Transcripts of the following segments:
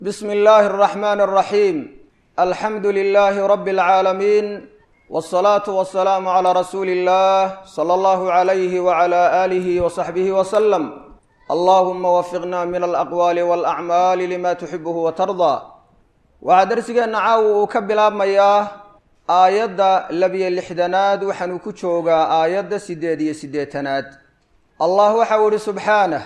بسم الله الرحمن الرحيم الحمد لله رب العالمين والصلاة والسلام على رسول الله صلى الله عليه وعلى آله وصحبه وسلم اللهم وفقنا من الأقوال والأعمال لما تحبه وترضى waxaa darsigeena caawa uu ka bilaabmayaa aayadda labiyo lixdanaad waxaanuu ku joogaa aayadda siddeed iyo siddeetanaad allah waxau ihi subxaanah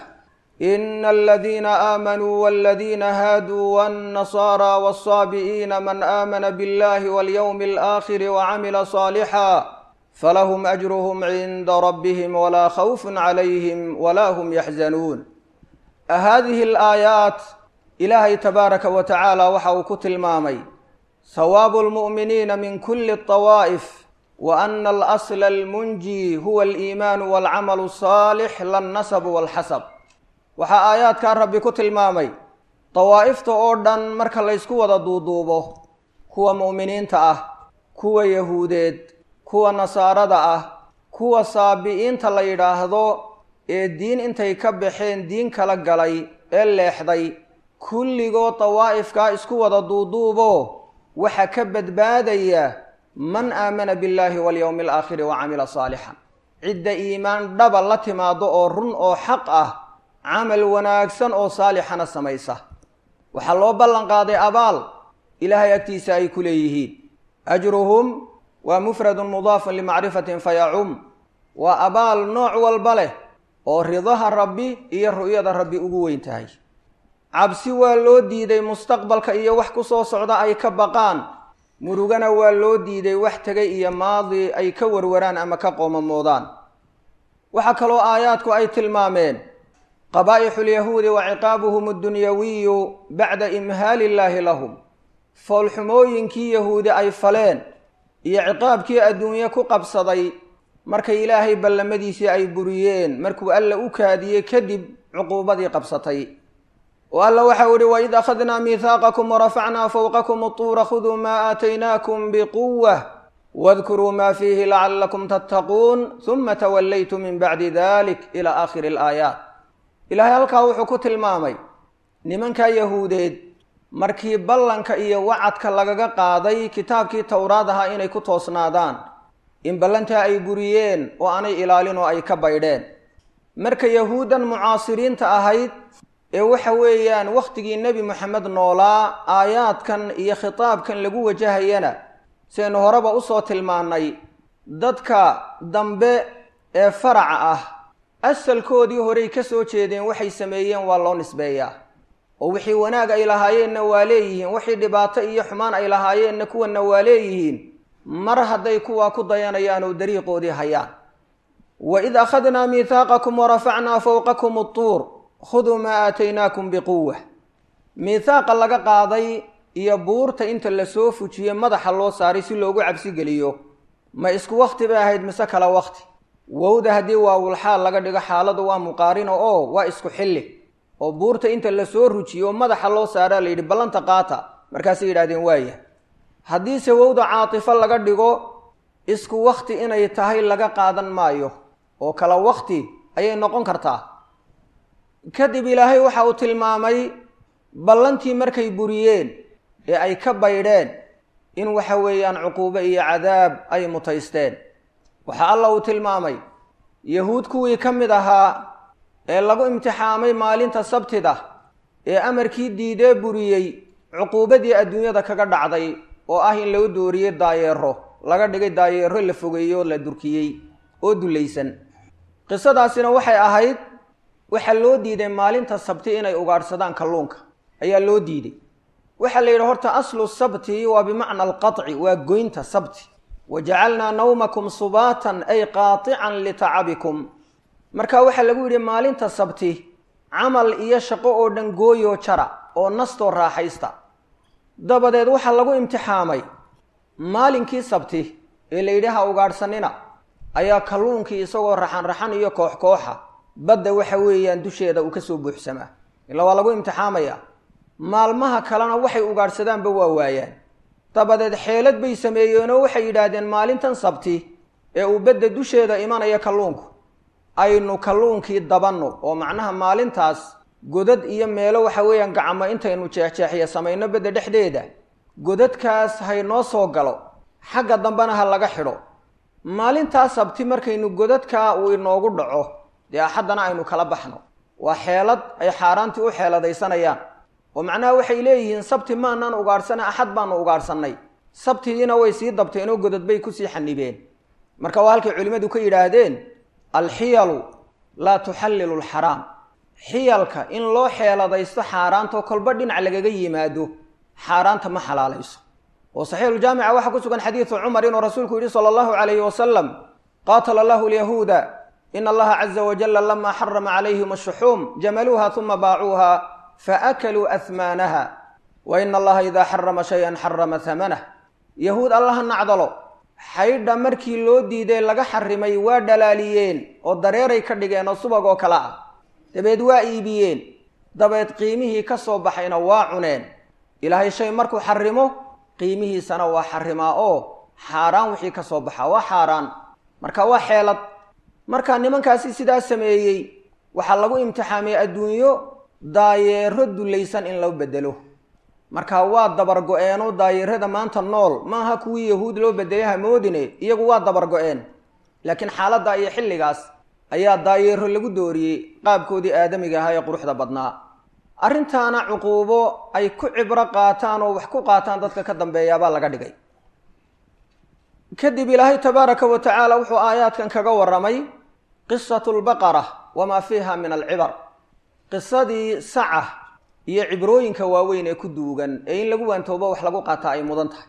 ina aladiina aamanuu waladiina haaduu wاnnasara wالsaabi'iina man aamana biاllahi walyowmi alaakhiri wacamila صaalixa falahum ajruhum cinda rabbihim walaa khawfun calayhim walaa hum yaxzanuun hadihi alaayaat ilaahay tabaaraka wa tacaala waxa uu ku tilmaamay hawaabu lmu'miniina min kuli طawaa'if wa ana alasla almunji huwa aliimaanu walcamalu asaalix lannasabu walxasab waxaa aayaadkaa rabbi ku tilmaamay dawaa'ifta oo dhan marka laysku wada duuduubo kuwa mu'miniinta ah kuwa yahuudeed kuwa nasaarada ah kuwa saabi'iinta la yidhaahdo ee diin intay ka baxeen diin kala galay ee leexday kulligood dawaa'ifkaa isku wada duuduubo waxa ka badbaadaya man aamana billaahi walyowmi alaakhiri wa camila saalixan cidda iimaan dhaba la timaado oo run oo xaq ah camal wanaagsan oo saalixana samaysa waxaa loo ballan qaaday abaal ilaahay agtiisa ay ku leeyihiin ajruhum waa mufradun mudaafun limacrifatin fayacum waa abaal nooc walba leh oo ridaha rabbi iyo ru'yada rabbi ugu weyn tahay cabsi waa loo diiday mustaqbalka iyo wax ku soo socda ay ka baqaan murugana waa loo diiday wax tegay iyo maadi ay ka warwaraan ama ka qoomamoodaan waxaa kaloo aayaadku ay tilmaameen qabaa'ixu lyahuudi wa ciqaabuhum addunyawiyu bacda imhaali illaahi lahum foolxumooyinkii yahuudi ay faleen iyo ciqaabkii adduunye ku qabsaday markay ilaahay ballamadiisii ay buriyeen markuu alla u kaadiyey kadib cuquubadii qabsatay oo alla waxau ihi waid akhadnaa miihaaqakum warafacnaa fowqakum utuura khuduu maa aataynaakum biquwah wadkuruu maa fiihi lacallakum tattaquun huma tawallaytu min bacdi dalik ila aakhiri alaayaat ilaahay halkaa wuxuu ku tilmaamay nimankaa yahuudeed markii ballanka iyo wacadka lagaga qaaday kitaabkii towraad ahaa inay ku toosnaadaan in ballantaa ay buriyeen oo aanay ilaalin oo ay ka baydheen marka yahuuddan mucaasiriinta ahayd ee waxa weeyaan wakhtigii nebi moxamed noolaa aayaadkan iyo khitaabkan lagu wajahayana sidaynu horeba usoo tilmaannay dadka dambe ee faraca ah asalkoodii horey ka soo jeedeen waxay sameeyeen waa loo nisbeeyaa oo wixii wanaag ay lahaayeenna waa leeyihiin wixii dhibaato iyo xumaan ay lahaayeenna kuwanna waa leeyihiin mar hadday kuwaa ku dayanayaan oo dariiqoodii hayaan waid akhadnaa miihaaqakum warafacnaa fowqakum utuur khuduu maa aataynaakum biquwa miihaaqa laga qaaday iyo buurta inta lasoo fujiye madaxa loo saaray si loogu cabsigeliyo ma isku wakti bay ahayd mise kala wakti wowda haddii waawulxaal laga dhigo xaaladu waa muqaarino oo waa isku xilli oo buurta inta lasoo rujiyo oo madaxa loo saaraa la yidhi ballanta qaata markaasay yidhahdeen waaya haddiise wowda caatifo laga dhigo isku wakti inay tahay laga qaadan maayo oo kala wakti ayay noqon kartaa kadib ilaahay waxa uu tilmaamay ballantii markay buriyeen ee ay ka baydheen in waxa weeyaan cuquubo iyo cadaab ay mutaysteen waxaa alla uu tilmaamay yahuud kuwii ka mid ahaa ee lagu imtixaamay maalinta sabtida ee amarkii diidee buriyey cuquubadii adduunyada kaga dhacday oo ah in lagu dooriyey daayeero laga dhigay daayeero la fogeeyey oo la durkiyey oo dulaysan qisadaasina waxay ahayd waxaa loo diiday maalinta sabti inay ugaadhsadaan kalluunka ayaa loo diiday waxaa la yidhi horta aslu sabti waa bimacna alqaطci waa goynta sabti wa jacalnaa nawmakum subaatan ay qaatican litacabikum marka waxaa lagu yidhi maalinta sabti camal iyo shaqo oo dhan gooyoo jara oo nastoo raaxaysta dabadeed waxaa lagu imtixaamay maalinkii sabti ee la yidhi ha ugaadhsanina ayaa kalluunkii isagoo raxan raxan iyo koox kooxa badda waxa weeyaan dusheeda uu ka soo buuxsamaa ila waa lagu imtixaamayaa maalmaha kalena waxay ugaadhsadaanba waa waayaan dabadeed xeelad bay sameeyeenoo waxay yidhaahdeen maalintan sabti ee uu badda dusheeda imanaya kalluunku aynu kalluunkii dabanno oo macnaha maalintaas godad iyo meelo waxa weeyaan gacmo intaynu jeexjeexiya samayno bedda dhexdeeda godadkaas haynoo soo galo xagga dambena ha laga xidho maalintaa sabti markaynu godadkaa uu inoogu dhaco dee axaddana aynu kala baxno waa xeelad ay xaaraantii u xeeladaysanayaan oo macnaha waxay leeyihiin sabti maanaan ugaadhsana axad baanu ugaadhsannay sabtidiina way sii dabteenoo godad bay kusii xanibeen marka waa halkay culimmadu ka yidhaahdeen alxiyalu laa tuxallilu alxaraam xiyalka in loo xeeladaysto xaaraantoo kolba dhinac lagaga yimaado xaaraanta ma xalaalayso oo saxiixuljaamica waxaa ku sugan xadiidu cumar inuu rasuulku yidhi sala allahu calayhi wasalam qaatala allahu alyahuuda in allaha caza wajalla lama xarama calayhim ashuxuum jamaluuha uma baacuuha faakaluu ahmaanaha wa ina allaha idaa xarama shayan xarama hamanah yahuud allaha nacdalo xaydha markii loo diiday laga xarimay waa dhalaaliyeen oo dareeray ka dhigeen oo subag oo kale ah dabeed waa iibiyeen dabeed qiimihii ka soo baxayna waa cuneen ilaahay shay markuu xarimo qiimihiisana waa xarimaa oo xaaraan wixii ka soo baxa waa xaaraan marka waa xeelad marka nimankaasi sidaa sameeyey waxaa lagu imtixaamay adduunyo daayeero dulaysan in loo bedelo marka waa dabar go-eeno daayeerada maanta nool maaha kuwii yahuud loo bedelay hamoodine iyagu waa dabar go-een laakiin xaaladda iyo xilligaas ayaa daayeero lagu dooriyey qaabkoodii aadamiga ahaa ee quruxda badnaa arrintaana cuquubo ay ku cibro qaataan oo wax ku qaataan dadka ka dambeeyaabaa laga dhigay kadib ilaahay tabaaraka wa tacaala wuxuu aayaadkan kaga warramay qisatu lbaqara wamaa fiiha min alcibar qisadii saca iyo cibrooyinka waaweyn ee ku duugan ee in lagu waantoobo wax lagu qaataa ay mudan tahay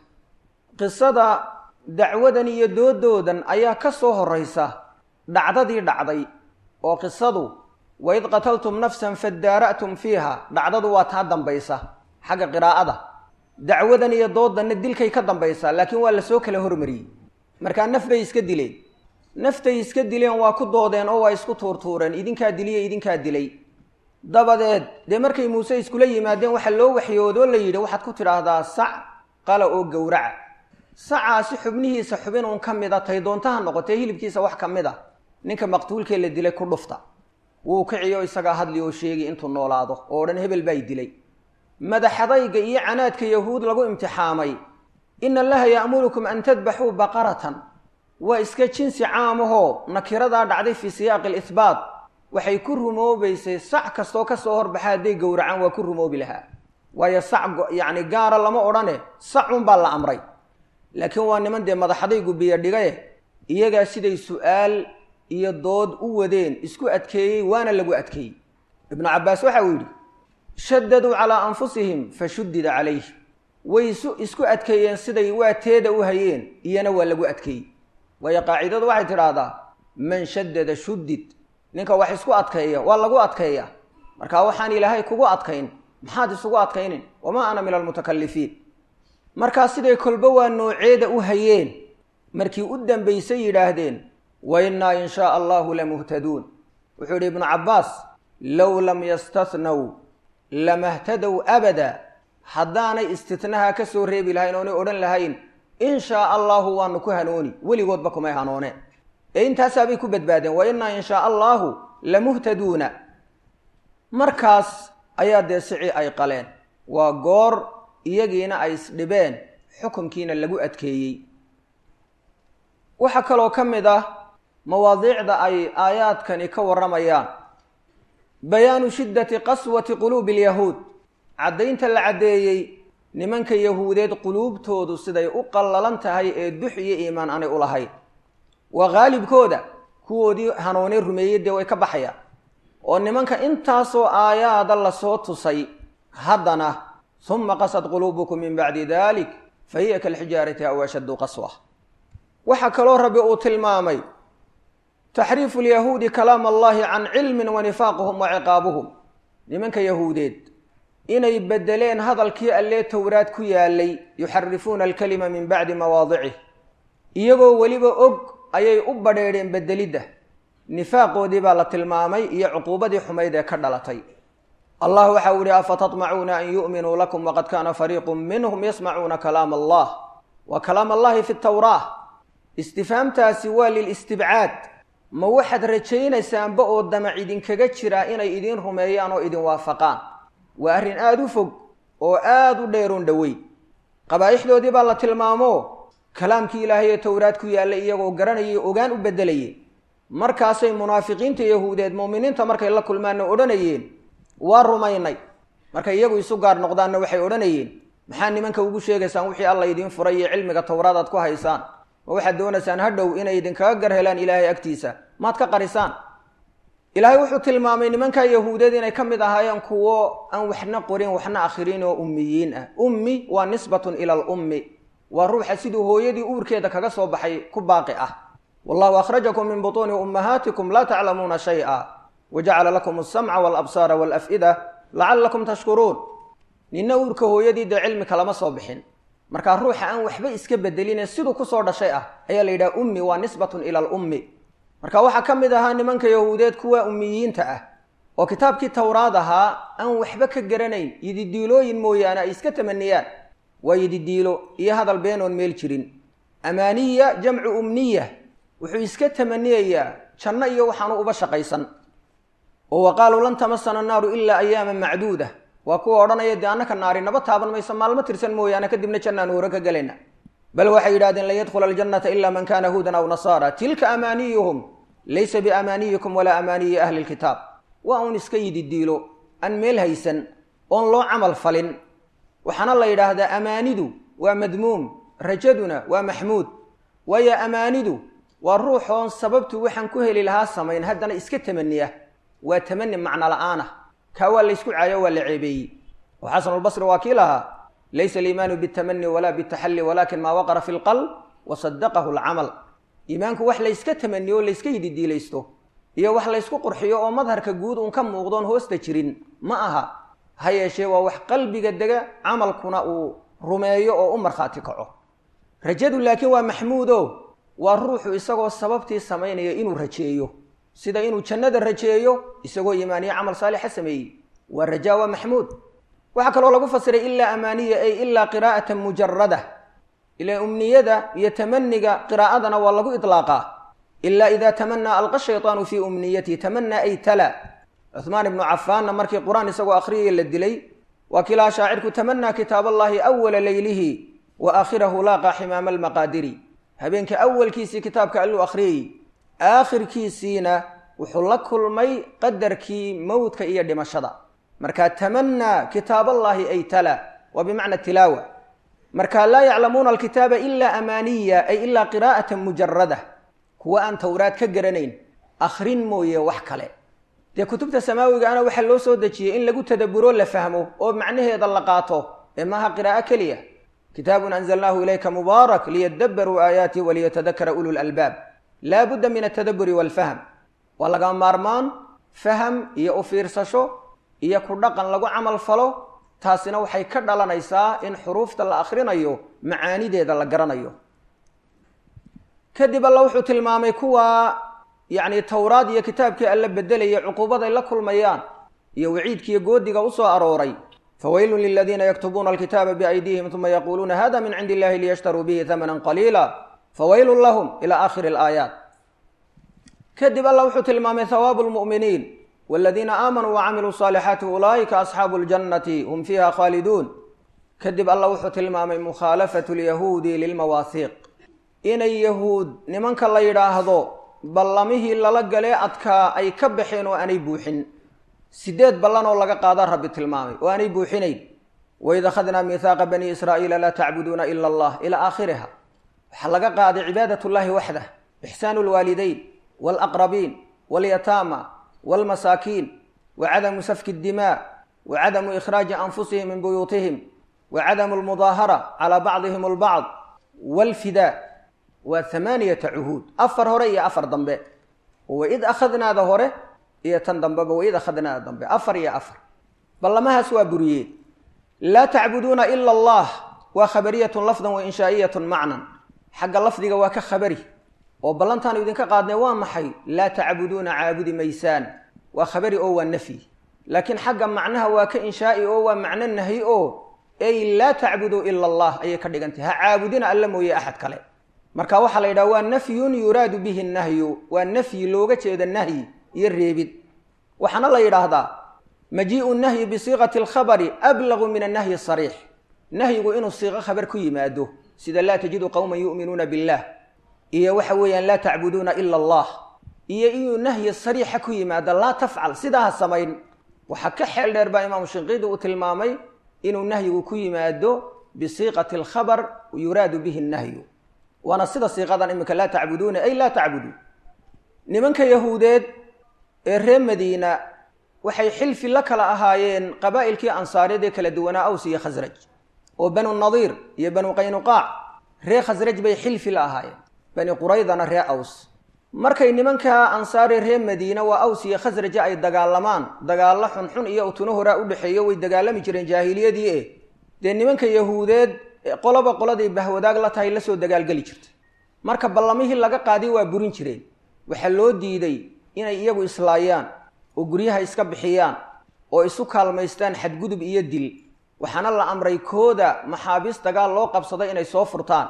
qisada dacwadan iyo doodoodan ayaa ka soo horraysa dhacdadii dhacday oo qisadu waid qataltum nafsan fadaara'tum fiiha dhacdadu waa taa dambaysa xagga qiraa'ada dacwadan iyo doodanna dilkay ka dambaysaa laakiin waa lasoo kala hormariyey markaa naf bay iska dileen naftay iska dileen waa ku doodeen oo waa isku tuurtuureen idinkaa diliyo idinkaa dilay dabadeed dee markay muuse iskula yimaadeen waxaa loo waxyoodoo la yidhi waxaad ku tidhaahdaa sac qala oo gowraca sacaasi xubnihiisa xubin uun ka mid a tay doontaha noqotee hilibkiisa wax ka mid a ninka maqtuulkee la dilay ku dhufta wuu kiciyo isagaa hadli oo sheegi intuu noolaado oo odhan hebel baa dilay madaxadayga iyo canaadka yahuud lagu imtixaamay ina allaha ya'murukum an tadbaxuu baqaratan waa iska jinsi caamahoo nakiradaa dhacday fii siyaaqi alihbaat waxay ku rumoobaysay sac kastoo ka soo horbaxa hadday gowracaan waa ku rumoobi lahaa waayo sac yacni gaara lama odhane sacunbaa la amray laakiin waa niman dee madaxadaygu biyo dhigaye iyagaa siday su-aal iyo dood u wadeen isku adkeeyey waana lagu adkeeyey ibnu cabbaas waxa uu yidhi shadaduu calaa anfusihim fa shuddida calayh way isu isku adkeeyeen siday waa teeda u hayeen iyana waa lagu adkeeyey waayo qaacidadu waxay tidhaahdaa man shaddada shuddid ninka wax isku adkeeya waa lagu adkeeya marka waxaan ilaahay kugu adkayn maxaad isugu adkaynin wamaa ana min almutakalifiin markaa siday kolba waa nooceeda u hayeen markii u dambaysay yidhaahdeen wa innaa in shaa allahu lamuhtaduun wuxuu yidhi ibnu cabbaas low lam yastatnaw lamahtadow abada haddaanay istitnaha ka soo reebi lahayn oonay odhan lahayn in shaa allahu waanu ku hanooni weligoodba kumay hanooneen ee intaasaabay ku badbaadeen wa innaa in shaa allahu lamuhtaduuna markaas ayaa dee sicii ay qaleen waa goor iyagiina ay isdhibeen xukunkiina lagu adkeeyey waxaa kaloo ka mid ah mawaadiicda ay aayaadkani ka warramayaan bayaanu shiddati qaswati quluubi alyahuud caddaynta la caddeeyey nimanka yahuudeed quluubtoodu siday u qallalan tahay ee dux iyo iimaan aanay u lahayn waa qaalibkooda kuwoodii hanuunay rumeeyey dee way ka baxayaan oo nimanka intaasoo aayaada lasoo tusay haddana suma qasad quluubukum min bacdi dalik fa hiya kalxijaarati aw ashaddu qaswa waxaa kaloo rabbi uu tilmaamay taxriifu lyahuudi kalaam allahi can cilmin wa nifaaquhum wa ciqaabuhum nimanka yahuudeed inay bedeleen hadalkii allee towraad ku yaalay yuxarifuuna alkalima min bacdi mawaadicih iyagoo weliba og ayay u badheedheen bedelidda nifaaqoodii baa la tilmaamay iyo cuquubadii xumayd ee ka dhalatay allah waxa uu yihi afatatmacuuna an yu'minuu lakum waqad kaana fariiqu minhum yasmacuuna kalaam allah wa kalaam allahi fi tawraa istifhaamtaasi waa lilistibcaad ma waxaad rajaynaysaanba oo damac idinkaga jiraa inay idiin rumeeyaan oo idin waafaqaan waa arrin aada u fog oo aada u dheeroon dhoweyn qabaa'ixdoodii baa la tilmaamo kalaamkii ilaahay ee towraad ku yaallay iyagoo garanayay ogaan u beddelayeen markaasay munaafiqiinta yahuudeed mu'miniinta markay la kulmaanna odhanayeen waa rumaynay markay iyagu isu gaar noqdaanna waxay odhanayeen maxaa nimanka ugu sheegaysaan wixii alla idiin furay iyo cilmiga towraad aad ku haysaan ma waxaad doonaysaan hadhow inay idinkaga gar helaan ilaahay agtiisa maad ka qarisaan ilaahay wuxuu tilmaamay nimanka yahuudeed inay ka mid ahaayeen kuwo aan waxna qorin waxna akhriin oo ummiyiin ah ummi waa nisbatun ila alummi waa ruuxa siduu hooyadii uurkeeda kaga soo baxay ku baaqi ah wallahu akhrajakum min butuuni ummahaatikum laa taclamuuna shay-a wajacala lakum alsamca walabsaara walaf'ida lacallakum tashkuruun ninna uurka hooyadii dee cilmi kalama soo bixin markaa ruuxa aan waxba iska bedeline siduu kusoo dhashay ah ayaa la yidhaha ummi waa nisbatun ila alummi marka waxaa ka mid ahaa nimanka yahuudeed kuwa ummiyiinta ah oo kitaabkii towraad ahaa aan waxba ka garanayn yididiilooyin mooyaane ay iska tamaniyaan waa yididiilo iyo hadal beenoon meel jirin amaaniya jamcu umniya wuxuu iska tamaniyayaa janno iyo waxaanu uba shaqaysan oo wa qaaluu lan tamasana annaaru ilaa ayaaman macduuda waa kuwa odhanaya dee annaka naari naba taaban mayso maalmo tirsan mooyaane kadibna jannaanu hore ka gelayna bal waxay yidhahdeen lan yadkhula aljannata ila man kana huudan aw nasaara tilka amaaniyuhum laysa biamaaniyikum walaa amaaniyi ahli lkitaab waa uun iska yididiilo aan meel haysan oon loo camal falin waxaana la yidhaahdaa amaanidu waa madmuum rajaduna waa maxmuud waayo amaanidu waa ruuxoon sababtu waxaan ku heli lahaa samayn haddana iska tamaniya waa tamani macno la-aan ah kaa waa laysku caayo waa la ceebeeyey oo xasanulbasri waa kii lahaa laysa aliimaanu bitamani walaa bitaxalli walakin maa waqara fi lqalb wasadaqahu alcamal iimaanku wax layska tamaniyo o layska yididiilaysto iyo wax laysku qurxiyo oo madharka guud uun ka muuqdoon hoosta jirin ma aha ha yeeshee waa wax qalbiga dega camalkuna uu rumeeyo oo u markhaati kaco rajadu laakiin waa maxmuudo waa ruuxu isagoo sababtii samaynaya inuu rajeeyo sida inuu jannada rajeeyo isagoo iimaaniyo camal saalixa sameeyey waa rajaa waa maxmuud waxaa kaloo lagu fasiray ilaa amaaniya ay ilaa qiraa'atan mujarada ila umniyada iyo tamaniga qiraa'adana waa lagu iطlaaqaa ila ida tamanaa alqa shayطaanu fii umniyatihi tamanaa ay tala cuhmaan ibnu cafaanna markii qur-aan isagoo akhriyaya la dilay waa kilaa shaacirku tamanaa kitaab allahi awala leylihi wa aakhirahu laaqa ximaama almaqaadiri habeenka awalkiisii kitaabka alluu akhriyayey aakhirkiisiina wuxuu la kulmay qadarkii mowdka iyo dhimashada marka tamanaa kitaaballaahi ay tala waa bimacna tilaawa marka laa yaclamuuna alkitaaba ilaa amaaniya ay ilaa qiraa'atan mujarada kuwa aan towraad ka garanayn akhrin mooye wax kale dee kutubta samaawigaana waxaa loo soo dejiyey in lagu tadaburo la fahmo oo macnaheeda la qaato ee maaha qiraa'o keliya kitaabun anzalnaahu ilayka mubaarak liyadabaruu aayaati waliyatadakara ulu lalbaab laa budda min altadaburi walfahm waa laga maarmaan faham iyo u fiirsasho iyo ku dhaqan lagu camal falo taasina waxay ka dhalanaysaa in xuruufta la akhrinayo macaanideeda la garanayo kadib alla wuxuu tilmaamay kuwa yacni towraad iyo kitaabkii alla bedelaya cuquubaday la kulmayaan iyo waciidkiiyo goodiga usoo arooray fawaylun liladiina yaktubuuna alkitaaba biaydihim uma yaquuluuna hada min cindi illahi liyashtaruu bihi hamanan qaliila fawaylun lahum ila aakhiri alaayaat kadib alla wuxuu tilmaamay hawaabu lmu'miniin waladiina aamanuu wacamiluu saalixaati ulaa'ika asxaabu ljannati hum fiiha khaaliduun kadib alla wuxuu tilmaamay mukhaalafatu lyahuudi lilmawaahiiq inay yahuud nimanka la yidhaahdo ballamihii lala galee adkaa ay ka baxeen oo aanay buuxin sideed ballan oo laga qaada rabbi tilmaamay oo aanay buuxinayn waid akhadnaa miihaaqa bani israa'iila laa tacbuduuna ila allah ilaa aakhiriha waxaa laga qaaday cibaadat llahi waxdah ixsaanu lwaalidayn walaqrabiin walyataama walmasaakiin wa cadamu safki ddimaa wa cadamu ikhraaji anfusihim min buyuutihim wa cadamu lmudaahara calaa bacdihim albacd walfidaa waa hamaaniyata cuhuud afar hore iyo afar dambe waid akhadnaada hore iyo tan dambeba waid akhadnaada dambe afar iyo afar ballamahaas waa buriyeen laa tacbuduuna ila allah waa khabariyatun lafdan wa inshaa'iyatun macnan xagga lafdiga waa ka khabari oo ballantaanu idinka qaadnay waa maxay laa tacbuduuna caabudi maysaan waa khabari oo waa nafyi laakiin xagga macnaha waa ka inshaa'i oo waa macno nahyi oo ey laa tacbuduu ila allah ayay ka dhigantahy ha caabudina alla mooye axad kale marka waxaa la yidhaha waa nafyun yuraadu bihi nahyu waa nafyi looga jeeda nahyi iyo reebid waxaana la yidhaahdaa majii'u nahyi bisiiqati alkhabari ablagu min annahyi asariix nahyigu inuu siiqo khabar ku yimaado sida laa tajidu qowman yu'minuuna billah iyo waxa weeyaan laa tacbuduuna ila allah iyo inuu nahyi sariixa ku yimaado laa tafcal sidaa ha samayn waxaa ka xeel dheer baa imaamu shinqiidi uu tilmaamay inuu nahyigu ku yimaado bisiiqati alkhabar yuraadu bihi nahyu waana sida siiqadan iminka laa tacbuduuna ay laa tacbudu nimanka yahuudeed ee reer madiina waxay xilfi la kala ahaayeen qabaa'ilkii ansaareed ee kala duwanaa aws iyo khasraj oo banu nadiir iyo banu qaynuqaac reer khasraj bay xilfi la ahaayeen bani quraydana reer aws markay nimanka ansaaree reer madiina waa aws iyo khasraja ay dagaalamaan dagaallo xunxun iyo utuno horaa u dhexeeyo way dagaalami jireen jaahiliyadii e dee nimanka yahuudeed qoloba qoladay bahwadaag la tahay lasoo dagaalgeli jirta marka ballamihii laga qaadiy waa burin jireen waxaa loo diiday inay iyagu islaayaan oo guryaha iska bixiyaan oo isu kaalmaystaan xadgudub iyo dil waxaana la amray kooda maxaabiis dagaal loo qabsaday inay soo furtaan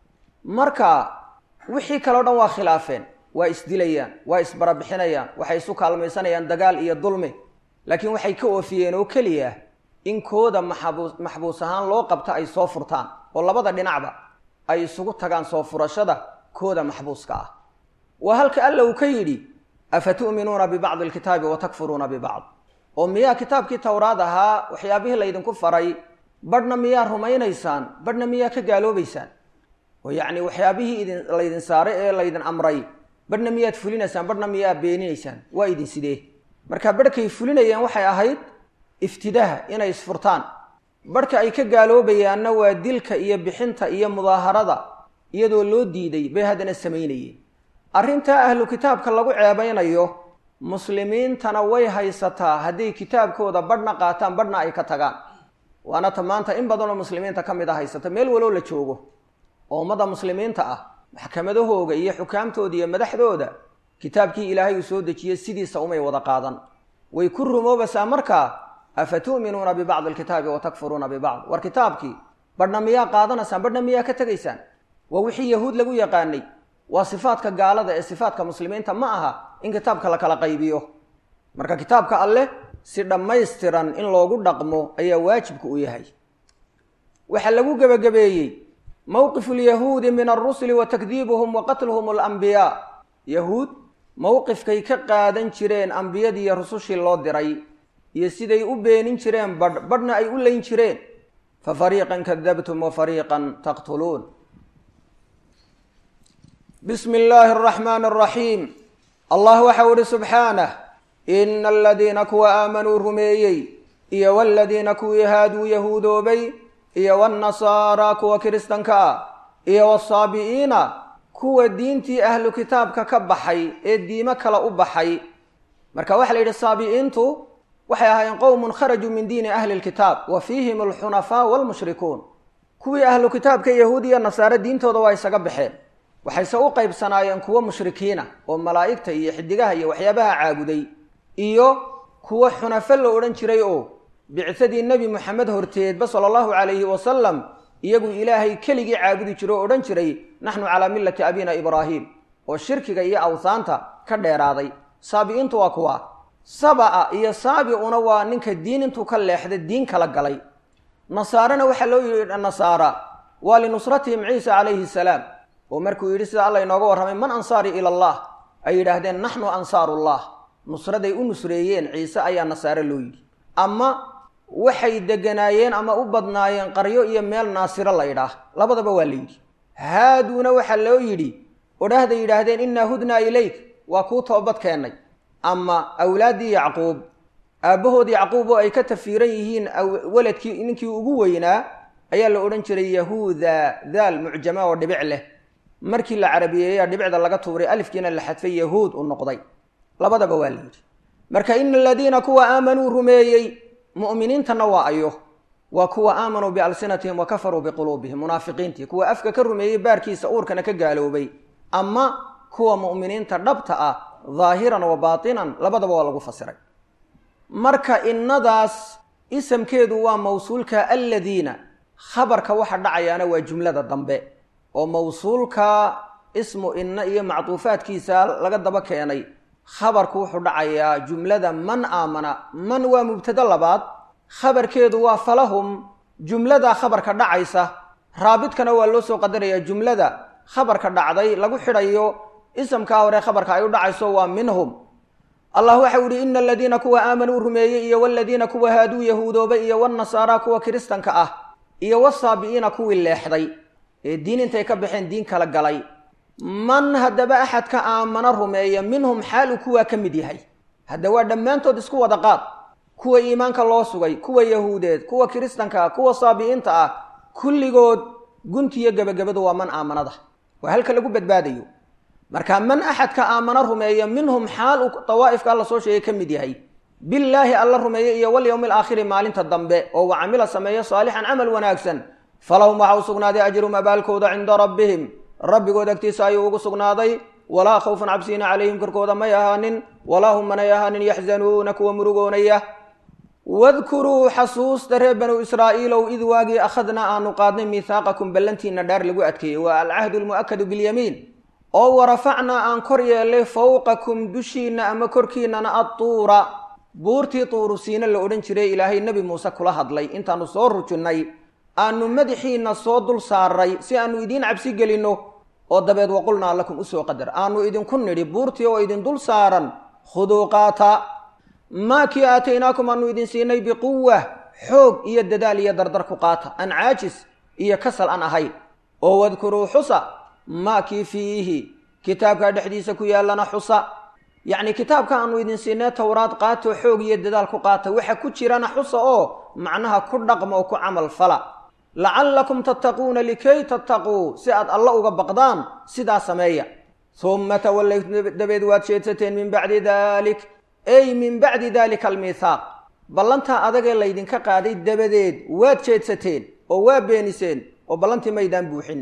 marka wixii kaleo dhan waa khilaafeen waa isdilayaan waa isbarabixinayaan waxay isu kaalmaysanayaan dagaal iyo dulmi laakiin waxay ka oofiyeen oo keliya in kooda maxabuus maxbuus ahaan loo qabta ay soo furtaan oo labada dhinacba ay isugu tagaan soo furashada kooda maxbuuska ah waa halka alla uu ka yidhi afa tu'minuuna bibacdi alkitaabi wa takfuruuna bibacd oo miyaa kitaabkii towraad ahaa waxyaabihii laydinku faray badhna miyaa rumaynaysaan badhna miyaa ka gaaloobaysaan oo yacni waxyaabihii idin laydin saaray ee laydin amray badhna miyaad fulinaysaan badhna miyaa beeninaysaan waa idin sidee marka badhkay fulinayeen waxay ahayd iftidaha inay isfurtaan badhka ay ka gaaloobayaanna waa dilka iyo bixinta iyo mudaaharada iyadoo loo diiday bay haddana samaynayeen arrintaa ahlu kitaabka lagu ceebaynayo muslimiintana way haysataa hadday kitaabkooda badhna qaataan badhna ay ka tagaan waana ta maanta in badanoo muslimiinta ka mid a haysata meel waloo la joogo oo ummada muslimiinta ah maxkamadahooga iyo xukaamtooda iyo madaxdooda kitaabkii ilaahay uu soo dejiyey sidiisa umay wada qaadan way ku rumoobaysaa markaa afa tu'minuuna bibacdi alkitaabi wa takfuruuna bibacd war kitaabkii badhna miyaa qaadanaysaan badhna miyaa ka tegaysaan waa wixii yahuud lagu yaqaanay waa sifaadka gaalada ee sifaadka muslimiinta ma aha in kitaabka la kala qaybiyo marka kitaabka alleh si dhammaystiran in loogu dhaqmo ayaa waajibka u yahay waxaa lagu gebagabeeyey mowqifu lyahuudi min alrusuli wa takdiibuhum wa qatluhum alambiyaa yahuud mowqifkay ka qaadan jireen ambiyadiiyo rusushii loo diray iyo siday u beenin jireen badh badhna ay u layn jireen fa fariiqan kadabtum wa fariiqan taqtuluun bismi illaahi araxmaani araxiim allah waxau ihi subxaanah ina aladiina kuwa aamanuu rumeeyey iyo waladiina kuwii haaduu yahuudoobay iyo wannasaaraa kuwa kiristanka ah iyo wasaabi'iina kuwa diintii ahlu kitaabka ka baxay ee diimo kale u baxay marka waxaa la yidhi saabi'iintu waxay ahaayeen qowmun kharajuu min diini ahli lkitaab wa fiihim alxunafaa waalmushrikuun kuwii ahlu kitaabka yahuudiya nasaare diintooda waa isaga baxeen waxayse u qaybsanaayeen kuwo mushrikiina oo malaa'igta iyo xidigaha iyo waxyaabaha caabuday iyo kuwo xunafo la odhan jiray oo bicsadii nebi moxamed horteedba sala allahu calayhi wasalam iyagu ilaahay keligii caabudi jiro oo odhan jiray naxnu calaa millati abina ibraahim oo shirkiga iyo awsaanta ka dheeraaday saabi'iintu waa kuwa saba'a iyo saabi'una waa ninka diin intuu ka leexda diin kala galay nasaarena waxaa loo yidhi nasaara waa linusratihim ciisa calayhi salaam oo markuu yidhi sida alla inooga warramay man ansaari ila allah ay yidhaahdeen naxnu ansaarullah nusraday u nusreeyeen ciise ayaa nasaare loo yidhi ama waxay deganaayeen ama u badnaayeen qaryo iyo meel naasiro la ydhaah labadaba waa la yidhi haaduuna waxaa loo yidhi odhahday yidhaahdeen innaa hudnaa ilayk waa kuu toobad keennay ama awlaaddii yacquub aabbahood yacquub oo ay ka tafiiran yihiin waladkii ninkii ugu weynaa ayaa la odhan jiray yahuuda daal mucjama oo dhibic leh markii la carabiyeeyaa dhibicda laga tuuray alifkiina la xadfay yahuud u noqday labadaba waa la yidhi marka ina aladiina kuwa aamanuu rumeeyey mu'miniintana waa ayo waa kuwa aamanuu bialsinatihim wa kafaruu biquluubihim munaafiqiintii kuwa afka ka rumeeyey baarkiisa uurkana ka gaaloobay ama kuwa mu'miniinta dhabta ah daahiran wa baatinan labadaba waa lagu fasiray marka innadaas isamkeedu waa mawsuulka aladiina khabarka waxa dhacayaana waa jumlada dambe oo mawsuulka ismu inna iyo macduufaadkiisa laga daba keenay khabarku wuxuu dhacayaa jumlada man aamana man waa mubtado labaad khabarkeedu waa falahum jumlada khabarka dhacaysa raabidkana waa loo soo qadarayaa jumlada khabarka dhacday lagu xidhayo isamkaa hore khabarka ay u dhacayso waa minhum allah waxau yihi ina aladiina kuwa aamanuu rumeeyey iyo waladiina kuwa haaduu yahuudoobay iyo wanasaara kuwa kiristanka ah iyo wasaabi'iina kuwii leexday ee diin intay ka baxeen diin kala galay man haddaba axadka aamana rumeeya minhum xaal uu kuwaa ka mid yahay hadda waa dhammaantood isku wada qaad kuwa iimaanka loo sugay kuwa yahuudeed kuwa kiristanka ah kuwa saabi'iinta ah kulligood guntiyo gebagabadu waa man aamanada waa halka lagu badbaadayo marka man axadka aamana rumeeya minhum xaal uu dawaa'ifka alla soo sheegay ka mid yahay billaahi alla rumeeya iyo walyowmi alaakhiri maalinta dambe oo wa camila sameeya saalixan camal wanaagsan falahum waxa u sugnaaday ajrum abaalkooda cinda rabbihim rabbigood agtiisa ayuu ugu sugnaaday walaa khawfun cabsiina calayhim korkooda may ahaanin walaa hum manay ahaanin yaxzanuuna kuwa murugoonaya wadkuruu xasuusta reer banuu israa'iilow id waagii akhadnaa aanu qaadnay miihaaqakum ballantiina dhaar lagu adkeeyey waa alcahdu almu'akadu bilyamiin oo warafacnaa aan kor yeellay fowqakum dushiinna ama korkiinnana adtuura buurtii tuurusiina la odhan jiray ilaahay nebi muuse kula hadlay intaannu soo rujinnay aanu madaxiinna soo dul saaray si aanu idiin cabsi gelinno oo dabeed waqulnaa lakum usoo qadar aanu idinku nidhi buurtii oo idin dul saaran khuduu qaata maa kii aataynaakum aanu idin siinay biquwa xoog iyo dadaal iyo dardar ku qaata aan caajis iyo kasal aan ahayn oo wadkuruu xusa maa kii fiihi kitaabkaa dhexdiisa ku yaallana xusa yacni kitaabka aanu idin siinay towraad qaatoo xoog iyo dadaal ku qaata waxa ku jirana xusa oo macnaha ku dhaqma oo ku camal fala lacallakum tattaquuna likay tattaquu si aad alla uga baqdaan sidaa sameeya humma tawallaytum dabeed waad jeedsateen min bacdi dalik ey min bacdi dalika almiithaaq ballantaa adagee laydinka qaaday dabadeed waad jeedsateen oo waa beeniseen oo ballantii maydaan buuxin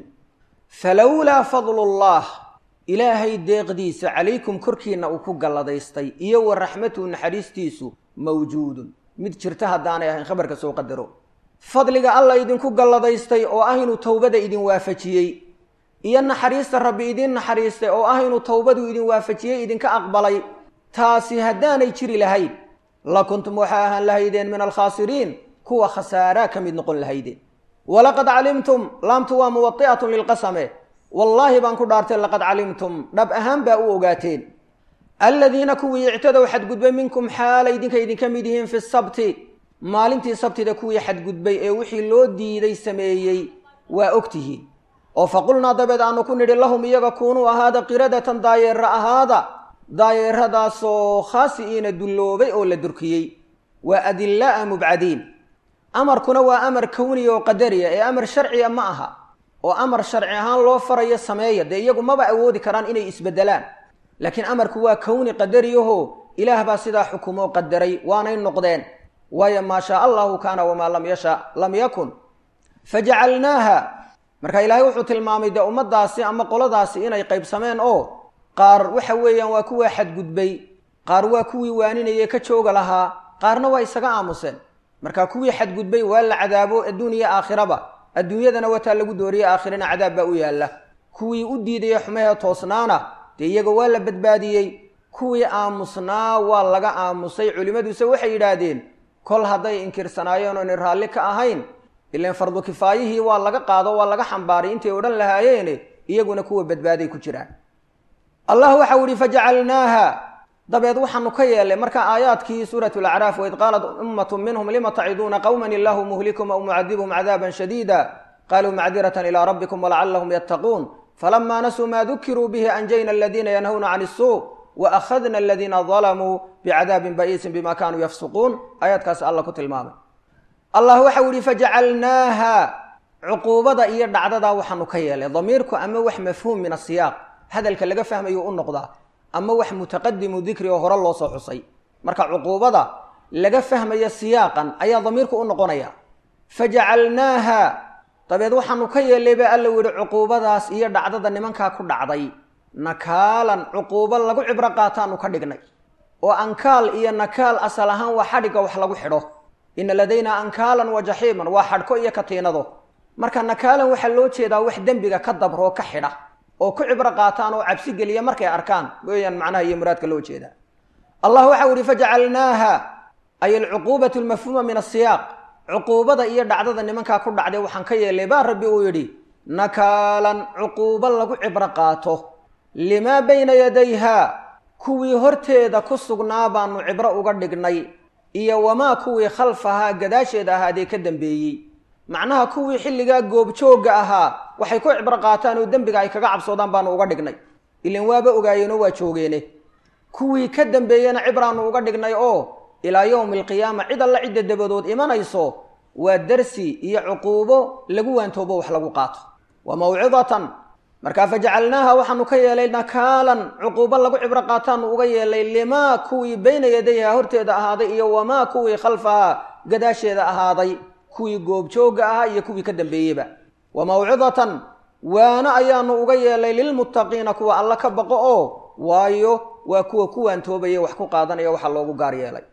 falowlaa fadlullah ilaahay deeqdiisa calaykum korkiinna uu ku galladaystay iyo wa raxmatuhu naxariistiisu mawjuudun mid jirta haddaanay ahayn khabarka soo qadaro fadliga alla idinku galladaystay oo ah inuu towbada idin waafajiyey iyo naxariista rabbi idin naxariistay oo ah inuu towbadu idin waafajiyey idinka aqbalay taasi haddaanay jiri lahayn la kuntum waxaa ahaan lahaydeen min alkhaasiriin kuwa khasaaraa ka mid noqon lahaydeen walaqad calimtum laamtu waa muwadi'atun lilqasame wallaahi baan ku dhaartay laqad calimtum dhab ahaan baa u ogaateen aladiina kuwii ictadow xadgudbay minkum xaalay idinka idinka mid yihiin fi sabti maalintii sabtida kuwii xadgudbay ee wixii loo diiday sameeyey waa ogtihiin oo faqulnaa dabeed aanu ku nidhi lahum iyaga kuunuu ahaada qiradatan daayeera ahaada daayeeradaasoo khaasi'iina dulloobay oo la durkiyey waa adillaa'a mubcadiin amarkuna waa amar kowniya oo qadariya ee amar sharciya ma aha oo amar sharci ahaan loo farayo sameeya dee iyagu maba awoodi karaan inay isbeddelaan laakiin amarku waa kowni qadariyaho ilaah baa sidaa xukumoo qadaray waanay noqdeen waayo maa shaa allahu kaana wamaa lam yasha lam yakun fajacalnaaha marka ilaahay wuxuu tilmaamay dee ummaddaasi ama qoladaasi inay qaybsameen oo qaar waxa weeyaan waa kuwaa xadgudbay qaar waa kuwii waaninayee ka jooga lahaa qaarna waa isaga aamuseen marka kuwii xadgudbay waa la cadaabo adduuniya aakhiraba adduunyadana wataa lagu dooriye aakhirana cadaab baa u yaalla kuwii u diidaya xumahee toosnaana dee iyaga waa la badbaadiyey kuwii aamusnaa waa laga aamusay culimmaduse waxay yidhaahdeen kol hadday inkirsanaayeen oonay raalli ka ahayn ilaan fardu kifaayihii waa laga qaado waa laga xambaaray intay odhan lahaayeene iyaguna kuwa badbaaday ku jiraan allah waxau ihi fajacalnaaha dabeed waxaanu ka yeelay marka aayaadkii suurat lacraaf waid qaalat ummatu minhum lima taciduuna qowman illahu muhlikum aw mucadibhum cadaaban shadiida qaluu macdiratan ilaa rabbikum walacalahum yattaquun falama nasuu ma dukiruu bihi anjayna aladiina yanhawna can isuu waakhadna aladiina dalamuu bicadaabin ba'iisin bima kanuu yafsuquun aayaadkaas alla ku tilmaamay allah waxau yihi fajacalnaaha cuquubada iyo dhacdadaa waxaanu ka yeelay damiirku ama wax mafhuum min asiyaaq hadalka laga fahmayo u noqdaa ama wax mutaqadimu dikri oo hore loo soo xusay marka cuquubada laga fahmaya siyaaqan ayaa damiirku u noqonaya fajacalnaaha dabeed waxaanu ka yeelay baa alla yihi cuquubadaas iyo dhacdada nimankaa ku dhacday nakaalan cuquubo lagu cibro qaataanu ka dhignay oo ankaal iyo nakaal asal ahaan waa xadhigga wax lagu xidho ina ladaynaa ankaalan wa jaxiiman waa xadhko iyo katiinado marka nakaalan waxaa loo jeedaa wax dembiga ka dabroo ka xidha oo ku cibro qaataan oo cabsi geliya markay arkaan weeyaan macnaha iyo muraadka loo jeedaa allah waxau ihi fajacalnaaha ay alcuquubatu lmafhuuma min asiyaaq cuquubada iyo dhacdada nimankaa ku dhacday waxaan ka yeelay baa rabbi uu yidhi nakaalan cuquubo lagu cibro qaato limaa bayna yadayha kuwii horteeda ku sugnaa baanu cibro uga dhignay iyo wamaa kuwii khalfahaa gadaasheeda ahaadee ka dambeeyey macnaha kuwii xilligaa goobjoogga ahaa waxay ku cibro qaataan oo dembiga ay kaga cabsoodaan baanu uga dhignay ilan waaba ogaayeenoo waa joogeene kuwii ka dambeeyena cibraanu uga dhignay oo ilaa yowmi alqiyaama cid alla cidda dabadood imanayso waa darsi iyo cuquubo lagu waantoobo wax lagu qaato wa mawcidatan markaa fajacalnaaha waxaanu ka yeelay nakaalan cuquubo lagu cibro qaataanu uga yeelay limaa kuwii bayna yadayha horteeda ahaaday iyo wamaa kuwii khalfahaa gadaasheeda ahaaday kuwii goobjoogga ahaa iyo kuwii ka dambeeyeyba wa mawcidatan waana ayaanu uga yeelay lilmuttaqiina kuwa alla ka baqo oo waayo waa kuwa ku waantoobaya wax ku qaadanaya waxaa loogu gaar yeelay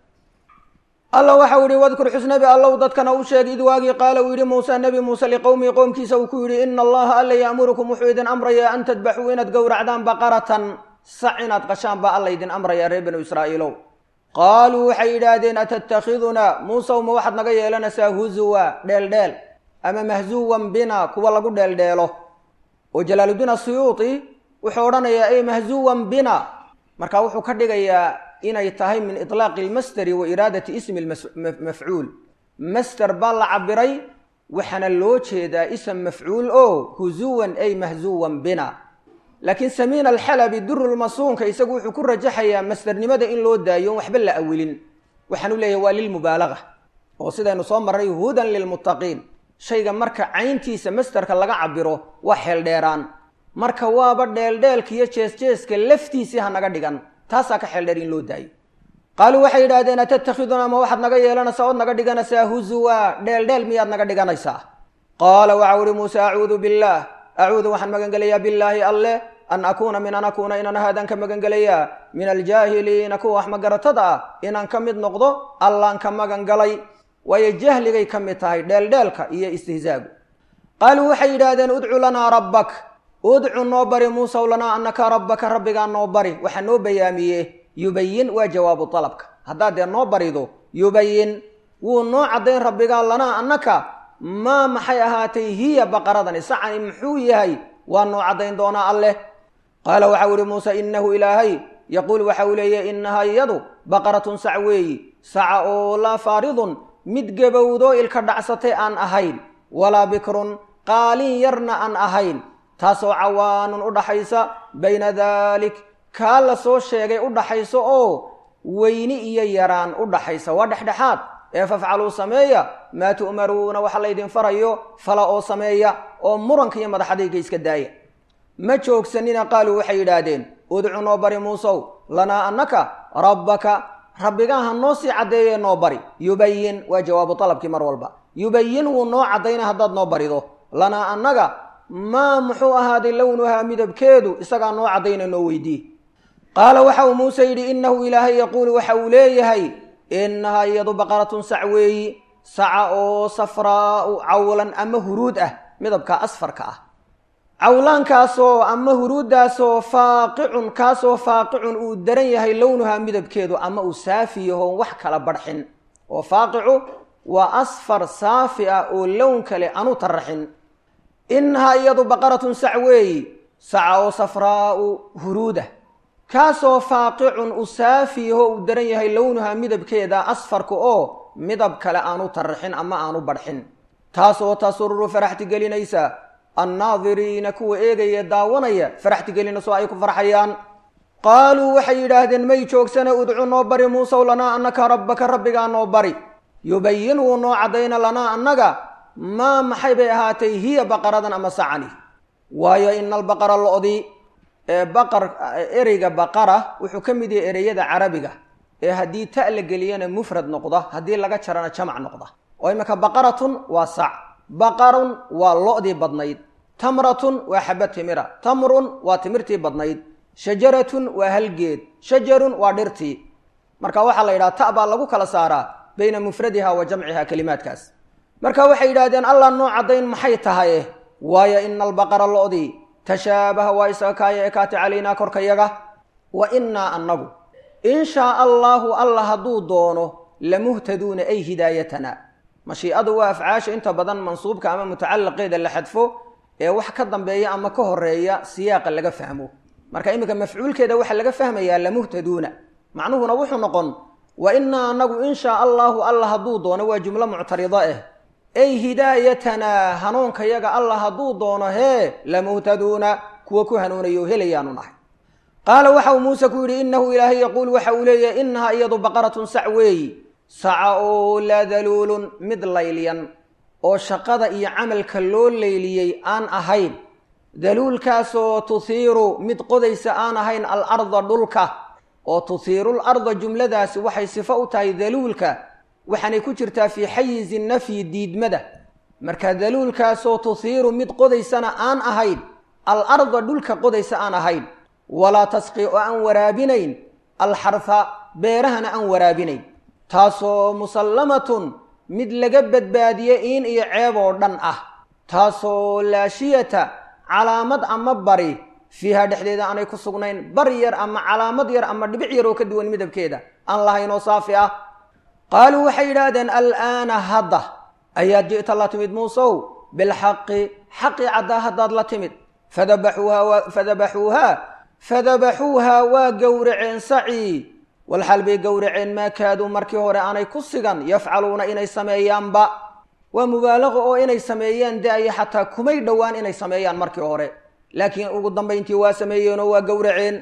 alla waxau yihi wadkur xusnabi allow dadkana u sheeg id waagii qaala uu yidhi muuse nebi muuse liqowmihi qowmkiisa uu ku yidhi ina allaha alla ya'murukum wuxuu idin amrayaa an tadbaxuu inaad gowracdaan baqaratan sac inaad qashaan baa alla idin amrayaa reer banu israa'iilow qaaluu waxay yidhaahdeen atattakhidunaa muusew ma waxaad naga yeelanaysaa huzuwa dheeldheel ama mahzuwan bina kuwa lagu dheeldheelo oo jalaaluddiin asuyuuti wuxuu odhanayaa ey mahzuwan bina marka wuxuu ka dhigayaa inay tahay min itlaaqi almasteri wa iraadati ismi mafcuul master baa la cabiray waxaana loo jeedaa ism mafcuul oo huzuwan ay mahzuwan bina laakiin samiin alxalabi durulmasuunka isagu wuxuu ku rajaxayaa masternimada in loo daayo waxba la awilin waxaanu leeyahay waa lilmubaalaga oo sidaynu soo marray hudan lilmuttaqiin shayga marka cayntiisa masterka laga cabiro waa xeeldheeraan marka waaba dheeldheelka iyo jeesjeeska laftiisii ha naga dhigan taasaa ka xeeldheer in loo daayo qaaluu waxay yidhahdeen atattakhidunaa ma waxaad naga yeelanaysaa ood naga dhiganaysaa huzuwa dheeldheel miyaad naga dhiganaysaa qaala waxau ihi muuse acuudu billaah acuudu waxaan magangelayaa billaahi alleh an akuuna min an akuuna inaan ahaadaan ka magangelayaa min aljaahiliina kuwa wax magaratada ah inaan ka mid noqdo allaan ka magangalay waayo jahligay ka mid tahay dheeldheelka iyo istihzaagu qaaluu waxay yidhaahdeen udcu lanaa rabbak udcu noo bari muusaw lanaa anaka rabbaka rabbigaa noo bari waxaa noo bayaamiye yubayin waa jawaabu dalabka haddaad dee noo barido yubayin wuu noo caddayn rabbigaa lanaa annaka maa maxay ahaatay hiya baqaradani sacani muxuu yahay waa noo caddayn doonaa alleh qaala waxau ihi muuse innahu ilaahay yaquul waxa uu leeyahy innahaa iyadu baqaratun sac weeyi saca oo laa faaridun mid gebowdoo ilka dhacsatay aan ahayn walaa bikrun qaalin yarna aan ahayn taasoo cawaanun u dhaxaysa bayna daalik kaa la soo sheegay u dhaxayso oo weyni iyo yaraan u dhaxaysa waa dhexdhexaad ee fafcaluu sameeya maa tu'maruuna waxa laydin farayo fala oo sameeya oo muranka iyo madaxadayga iska daaya ma joogsanina qaaluu waxay yidhaahdeen udcu noo bari muusow lanaa annaka rabbaka rabbigaa ha noo sii caddeeyee noo bari yubayin waa jawaabu dalabkii mar walba yubayin wuu noo caddayna haddaad noo barido lanaa annaga maa muxuu ahaaday lownuhaa midabkeedu isagaa noo caddayna noo weydii qaala waxa uu muuse yidhi innahu ilaahay yaquulu waxa uu leeyahay innahaa iyadu baqaratun sac weeyi saca oo safraau cawlan ama huruud ah midabka asfarka ah cawlaankaasoo ama huruuddaasoo faaqicun kaasoo faaqicun uu daran yahay lownuhaa midabkeedu ama uu saafi yahoon wax kala barxin oo faaqicu waa asfar saafi ah oo lown kale aanu taraxin innahaa iyadu baqaratun sac weeyi saca oo safraau huruudah kaasoo faaqicun u saafi yaho uu daran yahay lownuhaa midabkeeda asfarka oo midab kale aanu taraxin ama aanu barxin taasoo tasururu faraxti gelinaysa annaadiriina kuwa eegaya daawanaya faraxti gelinayso ay ku farxayaan qaaluu waxay yidhaahdeen may joogsana udcu noo bari muusow lanaa annaka rabbaka rabbigaa noo bari yubayin wuu noo caddayna lanaa annaga maa maxay bay ahaatay hiya baqaradan ama sacani waayo ina albaqara lo-di ee baqar ereyga baqara wuxuu ka mid yahay ereyada carabiga ee haddii ta la geliyana mufrad noqda haddii laga jarana jamac noqda oo iminka baqaratun waa sac baqarun waa lo-dii badnayd tamratun waa xaba timira tamrun waa timirtii badnayd shajaratun waa halgeed shajarun waa dhirtii marka waxaa la yidhaha ta baa lagu kala saaraa bayna mufradiha wa jamciha kelimaadkaas marka waxay yidhahdeen allah noo caddayn maxay tahay waayo ina albaqara lo-dii tashaabaha waa isaga kaaya ekaatay calaynaa korkayaga wa innaa annagu in shaa allaahu alla hadduu doono lamuhtaduuna ay hidaayatana mashiicadu waa afcaasha inta badan mansuubka ama mutacalaqeeda la xadfo ee wax ka dambeeya ama ka horeeya siyaaqa laga fahmo marka iminka mafcuulkeeda waxaa laga fahmayaa lamuhtaduuna macnuhuna wuxuu noqon wa innaa annagu in shaa allaahu alla hadduu doono waa jumlo muctarida ah ay hidaayatanaa hanuunkayaga alla hadduu doono hee lamuhtaduuna kuwa ku hanuunayo helayaanu nahay qaala waxa uu muuse ku yidhi innahu ilaahay yaquul waxa uu leeyahay innahaa iyadu baqaratun sac weeyi saca oo laa daluulun mid laylyan oo shaqada iyo camalka loo layliyey aan ahayn daluulkaasoo tuhiiru mid qodaysa aan ahayn alarda dhulka oo tuhiirul arda jumladaasi waxay sifo u tahay daluulka waxaanay ku jirtaa fii xayizi nafyi diidmada marka daluulkaasoo tuhiiru mid qodaysana aan ahayn al arda dhulka qodaysa aan ahayn walaa tasqi oo aan waraabinayn alxarfa beerahana aan waraabinayn taasoo musallamatun mid laga badbaadiye iin iyo ceeb oo dhan ah taasoo laashiyata calaamad ama bari fiiha dhexdeeda aanay ku sugnayn bari yar ama calaamad yar ama dhibic yar oo ka duwan midabkeeda aan lahayn oo saafi ah qaaluu waxay yidhaahdeen alaana hadda ayaad ji'ta la timid muusow bilxaqi xaqii caddaa haddaad la timid fadabaxuuha fadabaxuuhaa fadabaxuuhaa waa gowraceen sacii walxaal bay gowraceen maa kaaduu markii hore aanay ku sigan yafcaluuna inay sameeyaanba waa mubaalaqo oo inay sameeyaan da-ya xataa kumay dhowaan inay sameeyaan markii hore laakiin ugu dambayntii waa sameeyeenoo waa gowraceen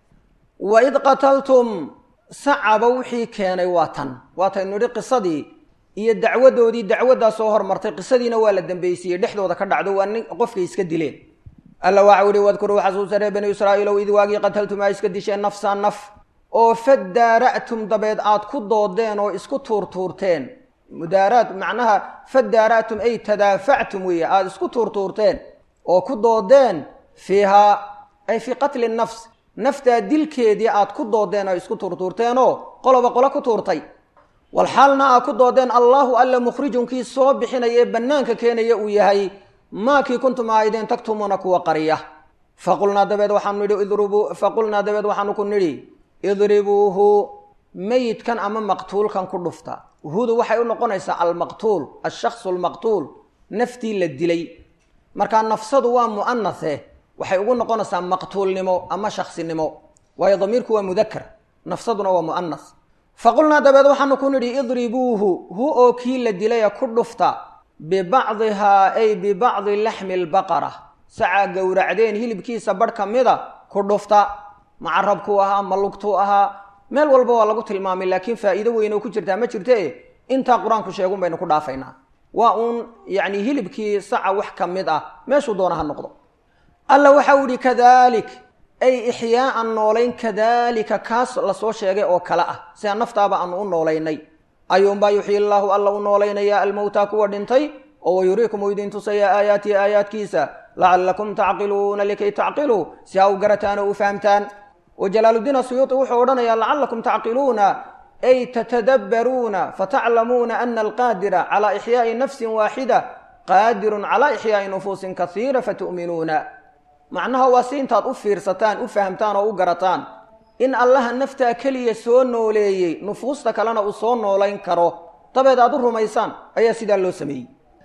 waid qataltum sacaba wixii keenay waa tan waataynu nidhi qisadii iyo dacwadoodii dacwaddaa soo hormartay qisadiina waa la dambaysiiyey dhexdooda ka dhacdo waa nin qofkay iska dileen alla waxau ihi wadkuruu xasuusa reer bani israa'iilow id waagii qataltum aa iska disheen nafsaa naf oo fadaara'tum dabeed aad ku doodeen oo isku tuurtuurteen mudaaraat macnaha fadaara'tum ay tadaafactum weeye aada isku tuurtuurteen oo ku doodeen fiihaa ay fii qatli nafs naftaa dilkeedii aad ku doodeen oo isku tuurtuurteenoo qoloba qolo ku tuurtay walxaalna aad ku doodeen allaahu alla mukhrijunkii soo bixinaya ee bannaanka keenaya uu yahay maakii kuntum aaydeen taktumuuna kuwa qariya faqulnaa dabeed waxaanu nidhi idribuu faqulnaa dabeed waxaanu ku nidhi idribuuhu meyidkan ama maqtuulkan ku dhufta hudu waxay u noqonaysaa almaqtuul alshaksu almaqtuul naftii la dilay markaa nafsadu waa mu'anathe waxay ugu noqonaysaa maqtuulnimo ama shaksinimo waayo damiirku waa mudakar nafsaduna waa mu'anas faqulnaa dabeed waxaanu ku nidhi idribuuhu hu oo kii la dilaya ku dhufta bibacdihaa ay bibacdi laxmi albaqara sacaa gowracdeen hilibkiisa barh ka mida ku dhufta macarabkuu ahaa ma lugtuu ahaa meel walba waa lagu tilmaamay laakiin faa'iido weyn oo ku jirtaa ma jirte intaa qur-aanku sheegun baynu ku dhaafaynaa waa uun yacni hilibkii saca wax ka mid ah meeshuu doona ha noqdo alla waxau yihi kadalik ay ixyaaan noolayn kadalika kaas lasoo sheegay oo kale ah sida naftaaba aanu u noolaynay ayuunbaa yuxyi llaahu alla u noolaynaya almowtaa kuwa dhintay oo wayuriikum uu idin tusaya aayaatihi aayaadkiisa lacallakum tacqiluuna likay tacqiluu si ha u garataan oo u fahamtaan oo jalaaluddiin asuyuuti wuxuu odhanayaa lacallakum tacqiluuna ay tatadabbaruuna fataclamuuna ana alqaadira calaa ixyaa'i nafsin waaxida qaadirun calaa ixyaa'i nufuusin kasiira fatu'minuuna macnaha waa si intaad u fiirsataan u fahamtaan oo u garataan in allaha naftaa keliya soo nooleeyey nufuusta kalena uu soo noolayn karo dabeed aad u rumaysaan ayaa sidaa loo sameeyey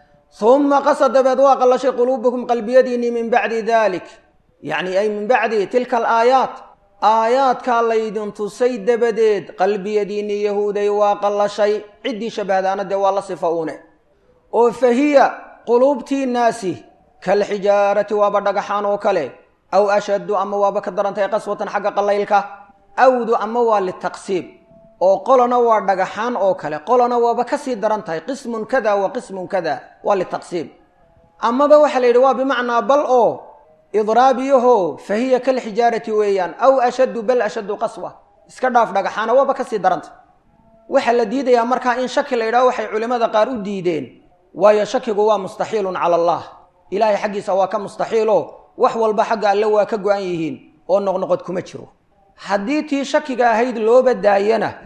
humma qasa dabeed waa qallashay quluubukum qalbiyadiinnii min bacdi dalik yacni ay min bacdi tilka alaayaat aayaadkaa laydin tusay dabadeed qalbiyadiinnii yahuuday waa qallashay ciddii shabahdaana dee waa la sifa uune oo fa hiya quluubtiinnaasi kalxijaarati waaba dhagaxaan oo kale aw ashaddu ama waaba ka darantahay qaswatan xagga qallaylka awdu ama waa litaqsiib oo qolona waa dhagaxaan oo kale qolona waaba kasii daran tahay qismun kada wa qismun kada waa litaqsiib amaba waxaa la yidhi waa bimacnaa bal oo idraabiyaho fa hiya kalxijaarati weeyaan aw ashaddu bal ashaddu qaswa iska dhaaf dhagaxaana waaba kasii darantay waxaa la diidayaa markaa in shaki la yidhaho waxay culimmada qaar u diideen waayo shakigu waa mustaxiilun cala allah ilaahay xaggiisa waa ka mustaxiilo wax walba xagga alle waa ka go-an yihiin oo noqnoqod kuma jiro haddii tii shakiga ahayd looba daayana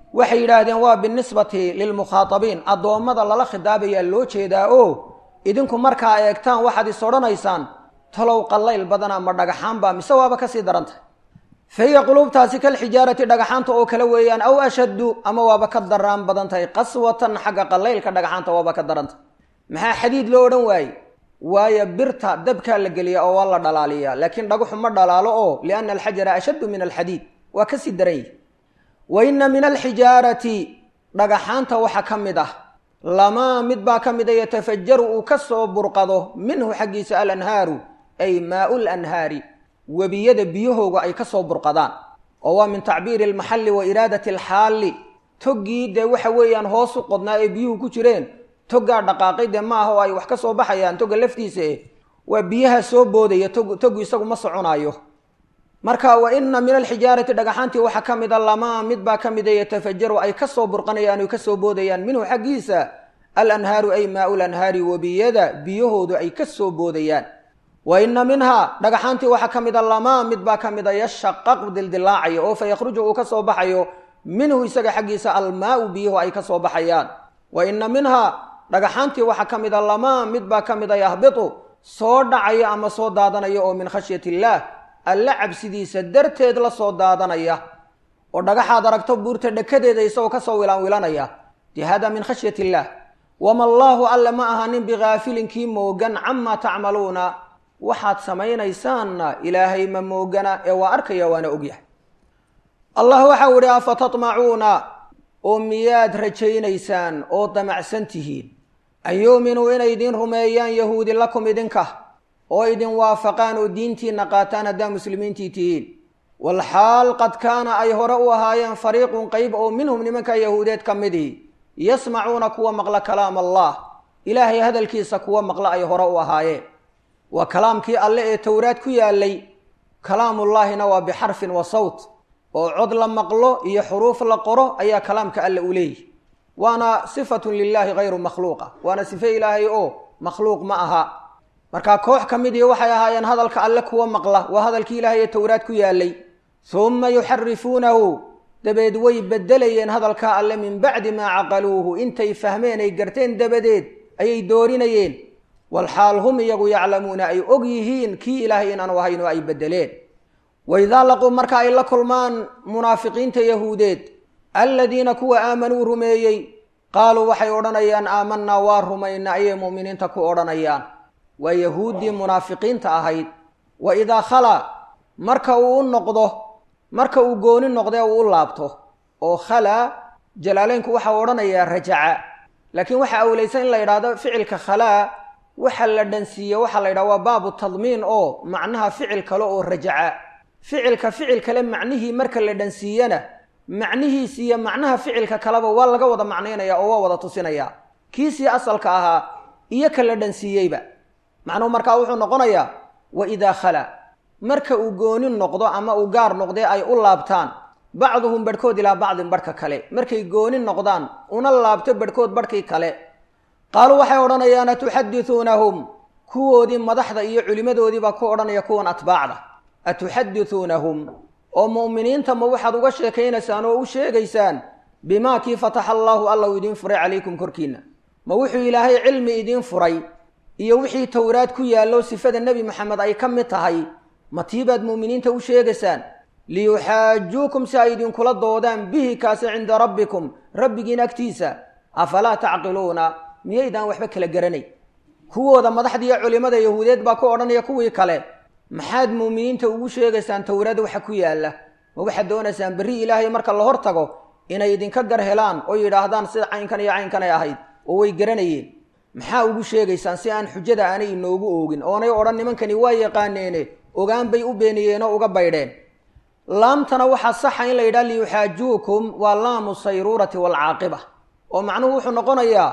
waxay yidhaahdeen waa binisbati lilmukhaatabiin addoommada lala khidaabayaa loo jeedaa oo idinku markaa eegtaan waxaad is odhanaysaan talow qallayl badana ma dhagaxaanba mise waaba kasii darantah fa hiya quluubtaasi kalxijaarati dhagaxaanta oo kale weeyaan aw ashaddu ama waaba ka daraan badan tahay qaswatan xagga qallaylka dhagaxaanta waaba ka darantah maxaa xadiid loo odhan waaye waayo birta dabkaa la geliya oo waa la dhalaaliyaa laakiin dhagaxu ma dhalaalo oo lianna alxajara ashaddu min alxadiid waa kasii daran yihi wa inna min alxijaarati dhagaxaanta waxaa ka mid ah lamaa mid baa ka mida yatafajaru uu ka soo burqado minhu xaggiisa alanhaaru ay maau lanhaari webiyada biyahooga ay ka soo burqadaan oo waa min tacbiiri almaxalli wa iraadati alxaalli toggii dee waxa weeyaan hoos u qodnaa ee biyuhu ku jireen toggaa dhaqaaqay dee maaha oo ay wax ka soo baxayaan togga laftiisa eh waa biyaha soo boodaya tog toggu isagu ma soconaayo marka wa ina min alxijaarati dhagaxaantii waxaa ka mida lamaa mid baa ka mida yatafajaru ay ka soo burqanayaan oy ka soo boodayaan minhu xaggiisa alanhaaru ay maau lanhaari webiyada biyahoodu ay ka soo boodayaan wa ina minhaa dhagaxaantii waxaa ka mida lamaa mid baa ka mida yashaqaq dildilaacayo oo fa yakhruju uu ka soo baxayo minhu isaga xaggiisa almaau biyuhu ay ka soo baxayaan wa ina minhaa dhagaxaantii waxaa ka mida lamaa mid baa ka mida yahbitu soo dhacaya ama soo daadanaya oo min khashyati illaah alla cabsidiisa darteed la soo daadanaya oo dhagaxaad aragto buurta dhekadeeda isagoo kasoo wilaanwilanaya dee hada min khashyat illaah wama allaahu alle ma ahanin bikaafilin kii moogan camaa tacmaluuna waxaad samaynaysaanna ilaahay ma moogana ee waa arkaya waana ogyahay allah waxau ihi afa tatmacuuna oo miyaad rajaynaysaan oo damacsan tihiin an yuuminuu inay idiin rumeeyaan yahuudi lakum idinka oo idin waafaqaan oo diintiina qaataan haddaa muslimiintii tihiin walxaal qad kaana ay hore u ahaayeen fariiqun qeyb oo minhum nimanka yahuudeed ka midii yasmacuuna kuwa maqla kalaam allah ilaahay hadalkiisa kuwa maqla ay hore u ahaayeen waa kalaamkii alle ee towraad ku yaalay kalaamullaahina waa bixarfin wa sawt oo cod la maqlo iyo xuruuf la qoro ayaa kalaamka alle u leeyihi waana sifatun lilaahi hayru makhluuqa waana sife ilaahay oo makhluuq ma aha markaa koox ka midii waxay ahaayeen hadalka alle kuwa maqla waa hadalkii ilaahay ee towraad ku yaalay humma yuxarifuunahu dabeed way bedelayeen hadalkaa alle min bacdi maa caqaluuhu intay fahmeen ay garteen dabadeed ayay doorinayeen walxaal hum iyagu yaclamuuna ay og yihiin kii ilaahay inaanu ahayn oo ay bedeleen waidaa laquu marka ay la kulmaan munaafiqiinta yahuudeed aladiina kuwa aamanuu rumeeyey qaaluu waxay odhanayaan aamanaa waa rumayna ayay mu'miniinta ku odhanayaan waa yahuuddii munaafiqiinta ahayd wa idaa khalaa marka uu u noqdo marka uu gooni noqdee uu u laabto oo khalaa jalaaleynku waxau odhanayaa rajaca laakiin waxaa awlaysan in la yidhaahdo ficilka khalaa waxa la dhansiiye waxaa la yidhaha waa baabu tadmiin oo macnaha ficil kale oo rajaca ficilka ficil kale macnihii marka la dhansiiyana macnihiis iyo macnaha ficilka kaleba waa laga wada macnaynaya oo waa wada tusinaya kiisii asalka ahaa iyo ka la dhansiiyeyba macnuhu markaa wuxuu noqonayaa wa idaa khala marka uu gooni noqdo ama uu gaar noqdee ay u laabtaan bacduhum barhkood ilaa bacdin barhka kale markay gooni noqdaan una laabto barhkood barhkii kale qaaluu waxay odhanayaan atuxadithuunahum kuwoodii madaxda iyo culimmadoodiibaa ku odhanaya kuwan atbaacda atuxadithuunahum oo mu'miniinta ma waxaad uga sheekaynaysaan oo u sheegaysaan bimaa kii fataxa allaahu alla uu idiin furay calaykum korkiinna ma wuxuu ilaahay cilmi idiin furay iyo wixii towraad ku yaallo sifada nebi maxamed ay ka mid tahay ma tiibaad mu'miniinta u sheegaysaan liyuxaajuukum si ay idinkula doodaan bihi kaasi cinda rabbikum rabbigiin agtiisa afalaa tacqiluuna miyaydaan waxba kala garanay kuwooda madaxdiiyo culimmada yahuudeed baa ku odhanaya kuwii kale maxaad muuminiinta ugu sheegaysaan towraad waxa ku yaalla ma waxaad doonaysaan berri ilaahay marka la hor tago inay idinka gar helaan oo yidhaahdaan sida caynkan iyo caynkanay ahayd oo way garanayeen maxaa ugu sheegaysaan si aan xujada aanay inoogu oogin oonay odhan nimankani waa yaqaaneene ogaan bay u beeniyeen oo uga baydheen laamtana waxaa saxa in la yidhaha liyuxaajuukum waa laamu sayruurati waalcaaqiba oo macnuhu wuxuu noqonayaa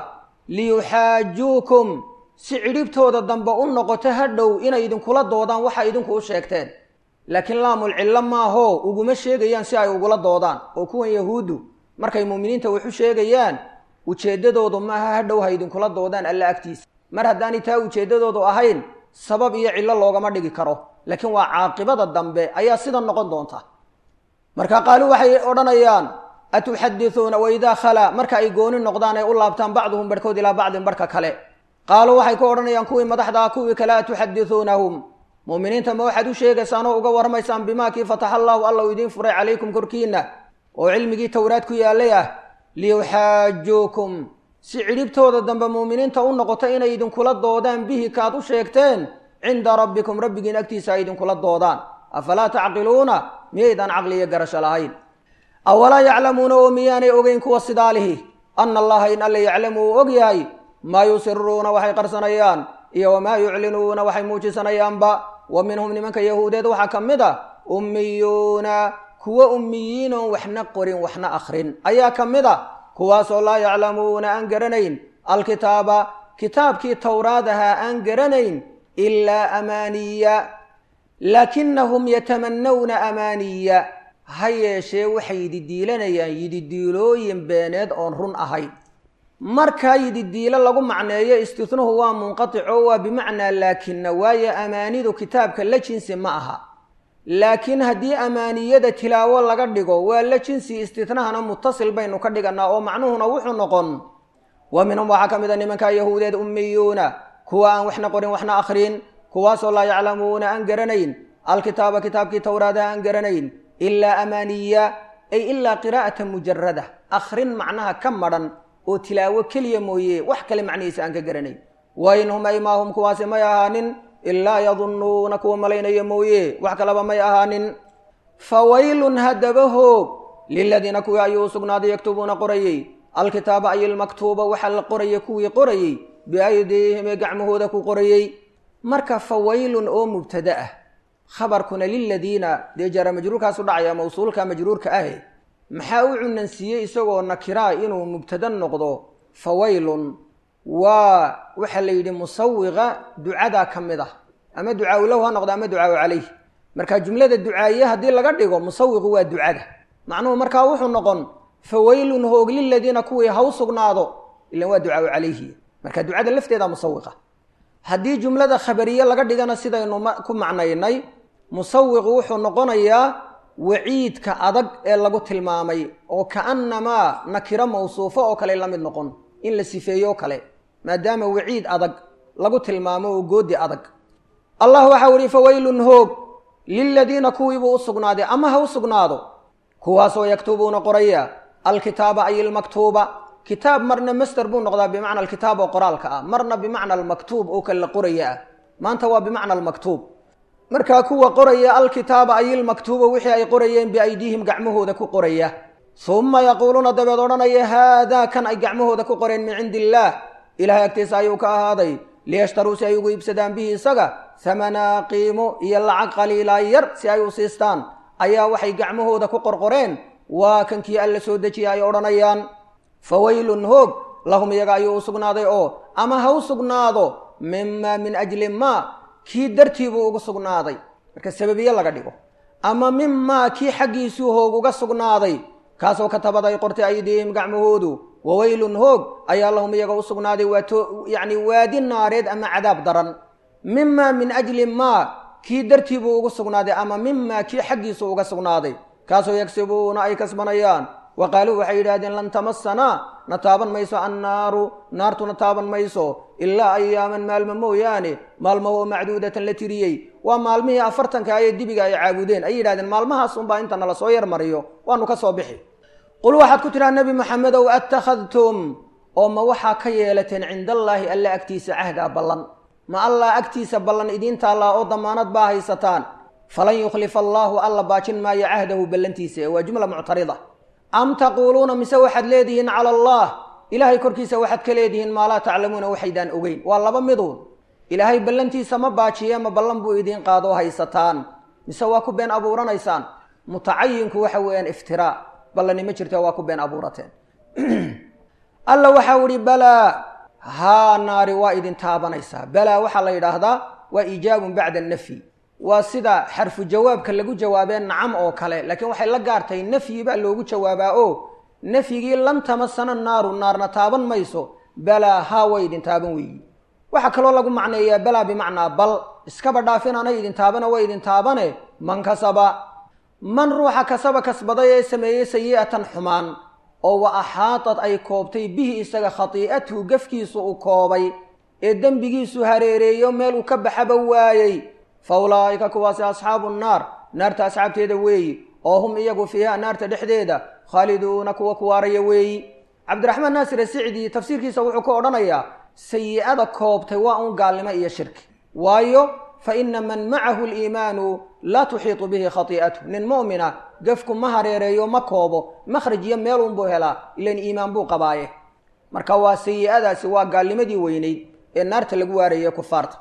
liyuxaajuukum si cidhibtooda dambe u noqoto hadhow inay idinkula doodaan waxa idinku u sheegteen laakiin laamul cillo maahoo uguma sheegayaan si ay ugula doodaan oo kuwan yahuuddu markay muuminiinta wax u sheegayaan ujeeddadoodu maaha hadhow ha idinkula doodaan alla agtiisa mar haddaanay taa ujeeddadoodu ahayn sabab iyo cillo loogama dhigi karo laakiin waa caaqibada dambe ayaa sida noqon doonta marka qaaluu waxay odhanayaan atuxadithuuna waidaa khalaa marka ay gooni noqdaan ay u laabtaan bacduhum barhkood ilaa bacdin barhka kale qaaluu waxay ku odhanayaan kuwii madaxda ah kuwii kale atuxadithuunahum mu'miniinta ma waxaad u sheegaysaan oo uga warramaysaan bimaa kii fataxa allaahu alla uu idiin furay calaykum korkiinna oo cilmigii towraad ku yaallay ah liyuxaajuukum si cidhibtooda dambe muuminiinta u noqoto inay idinkula doodaan bihi kaad u sheegteen cinda rabbikum rabbigiin agtiisa ay idinkula doodaan afalaa tacqiluuna miyaydaan caqli iyo garasho lahayn awalaa yaclamuuna oo miyaanay ogeyn kuwa sidaalihi ana allaha in alle yaclamu uu og yahay maa yusiruuna waxay qarsanayaan iyo wamaa yuclinuuna waxay muujisanayaanba wa minhum nimanka yahuudeed waxaa ka mid a ummiyuuna kuwa ummiyiin oon waxna qorin waxna akhrin ayaa ka mid a kuwaasoo laa yaclamuuna aan garanayn alkitaaba kitaabkii towraad ahaa aan garanayn ilaa amaaniya laakinahum yatamanawna amaaniya ha yeeshee waxay yididiilanayaan yididiilooyin beeneed oon run ahayn markaa yididiilo lagu macneeyo istihnuhu waa munqatico waa bimacnaa laakina waayo amaanidu kitaabka la jinsi ma aha laakiin haddii amaaniyada tilaawo laga dhigo waa la jinsi istitnahana mutasil baynu ka dhiganaa oo macnuhuna wuxuu noqon wa minhum waxaa ka mid a nimankaa yahuudeed ummiyuuna kuwa aan waxna qorin waxna akhrin kuwaasoo laa yaclamuuna aan garanayn alkitaaba kitaabkii towraadaha aan garanayn ilaa amaaniya ay ilaa qiraa'ata mujarada akhrin macnaha ka madhan oo tilaawo keliya mooye wax kale macnihiisa aan ka garanayn wa in hum ay maa hum kuwaasi may ahaanin ilaa yadunnuuna kuwa malaynaya mooye wax kalaba may ahaanin fa waylun haddaba hoog liladiina kuwii ayuu u sugnaaday yaktubuuna qorayey alkitaaba ay ilmaktuuba waxaa la qoraya kuwii qorayey biaydiihim ee gacmahooda ku qorayey marka fa waylun oo mubtada ah khabarkuna liladiina dee jaara majruurkaasu dhacaya mawsuulka majruurka ahe maxaa u cunansiiyey isagoo nakiraa inuu mubtada noqdo fa waylun waa waxaa la yidhi musawiqa ducadaa ka mid ah ama ducaawu lahu ha noqdo ama ducaawu calayh marka jumlada ducaaye haddii laga dhigo musawiqu waa ducada macnuhu markaa wuxuu noqon fa waylun hoog liladiina kuwii ha u sugnaado ilan waa ducaawu calayhi marka ducada lafteeda musawiqa haddii jumlada khabariye laga dhigana sidaynu ku macnaynay musawiqu wuxuu noqonayaa waciidka adag ee lagu tilmaamay oo kaannamaa nakiro mawsuufo oo kale la mid noqon in la sifeeyo o kale maadaama waciid adag lagu tilmaamo oo goodi adag allah waxau ihi fawaylun hoog liladiina kuwiibuu u sugnaaday ama ha u sugnaado kuwaasoo yaktubuuna qoraya alkitaaba ay ilmaktuuba kitaab marna master buu noqdaa bimacna alkitaab oo qoraalka ah marna bimacna almaktuub oo kale la qoraya ah maanta waa bimacna almaktuub markaa kuwa qoraya alkitaaba ay ilmaktuuba wixii ay qorayeen biaydiihim gacmahooda ku qoraya suma yaquuluuna dabeed odhanaya haadaa kan ay gacmahooda ku qoreen min cindi illaah ilahay agtiisa ayuu ka ahaaday liyashtaruu si ay ugu iibsadaan bihi isaga hamanaa qiimo iyo lacag qaliilaa yar si ay u siistaan ayaa waxay gacmahooda ku qorqoreen waa kankii alla soo dejiya ay odhanayaan fa waylun hoog lahum iyaga ayuu u sugnaaday oo ama ha u sugnaado mimaa min ajli maa kii dartii buu ugu sugnaaday marka sababiye laga dhigo ama mimaa kii xaggiisuu hoog uga sugnaaday kaasoo katabad ay qortay aydiihim gacmahoodu wawaylun hoog ayaa lahum iyaga u sugnaaday waa yacni waadi naareed ama cadaab daran mimaa min ajli maa kii dartii buu ugu sugnaaday ama mimaa kii xaggiisu uga sugnaaday kaasoo yagsibuuna ay kasbanayaan wa qaaluu waxay yidhahdeen lan tamasanaa na taaban mayso annaaru naartuna taaban mayso ilaa ayaaman maalmo mooyaane maalmo oo macduudatan la tiriyey waa maalmihii afartanka ayee dibiga ay caabudeen ay yidhahdeen maalmahaas unbaa inta nala soo yar mariyo waanu ka soo bixi qul waxaad ku tidhaha nebi maxamedow attakhadtum oo ma waxaa ka yeelateen cindallaahi alla agtiisa cahdaa ballan ma allah agtiisa ballan idiin taallaa oo damaanad baa haysataan falan yukhlifa allaahu alla baajin maayo cahdahu ballantiisa ee waa jumla muctarida am taquuluuna mise waxaad leedihiin cala allah ilaahay korkiisa waxaad ka leedihiin maa laa taclamuuna waxaydaan ogeyn waa laba miduun ilaahay ballantiisa ma baajiye ma ballan buu idiin qaadoo haysataan mise waa ku been abuuranaysaan mutacayinku waxa weeyaan iftiraa ballani ma jirta waa ku been abuurateen alla waxau ihi balaa haa naari waa idin taabanaysaa balaa waxaa la yidhaahdaa waa iijaabun bacda nafyi waa sida xarfu jawaabka lagu jawaabee nacam oo kale laakiin waxay la gaartay nafyi baa loogu jawaabaa oo nafyigii lan tamasana naaru naarna taaban mayso balaa haa way idin taaban weeyi waxaa kaloo lagu macneeyaa balaa bimacnaa bal iskaba dhaafin anay idin taabana way idin taabane man kasaba man ruuxa kasaba kasbaday ee sameeyey sayi'atan xumaan oo wa axaatad ay koobtay bihi isaga khatii'atuhu gafkiisu uu koobay ee dembigiisu hareereeyo meel uu ka baxaba waayey fa ulaa'ika kuwaasi asxaabu nnaar naarta asxaabteeda weeyi oo hum iyagu fiiha naarta dhexdeeda khaaliduuna kuwa kuwaaraya weeyi cabdiraxmaan naasir asicdi tafsiirkiisa wuxuu ku odhanayaa sayi-ada koobtay waa un gaalnimo iyo shirki waayo fa ina man macahu liimaanu laa tuxiitu bihi khatii'atu nin mu'mina gafku ma hareereeyo ma koobo makhraj iyo meelunbuu helaa ilan iimaan buu qabaaye marka waa sayi-adaasi waa gaalnimadii weynayd ee naarta lagu waarayay kufaarta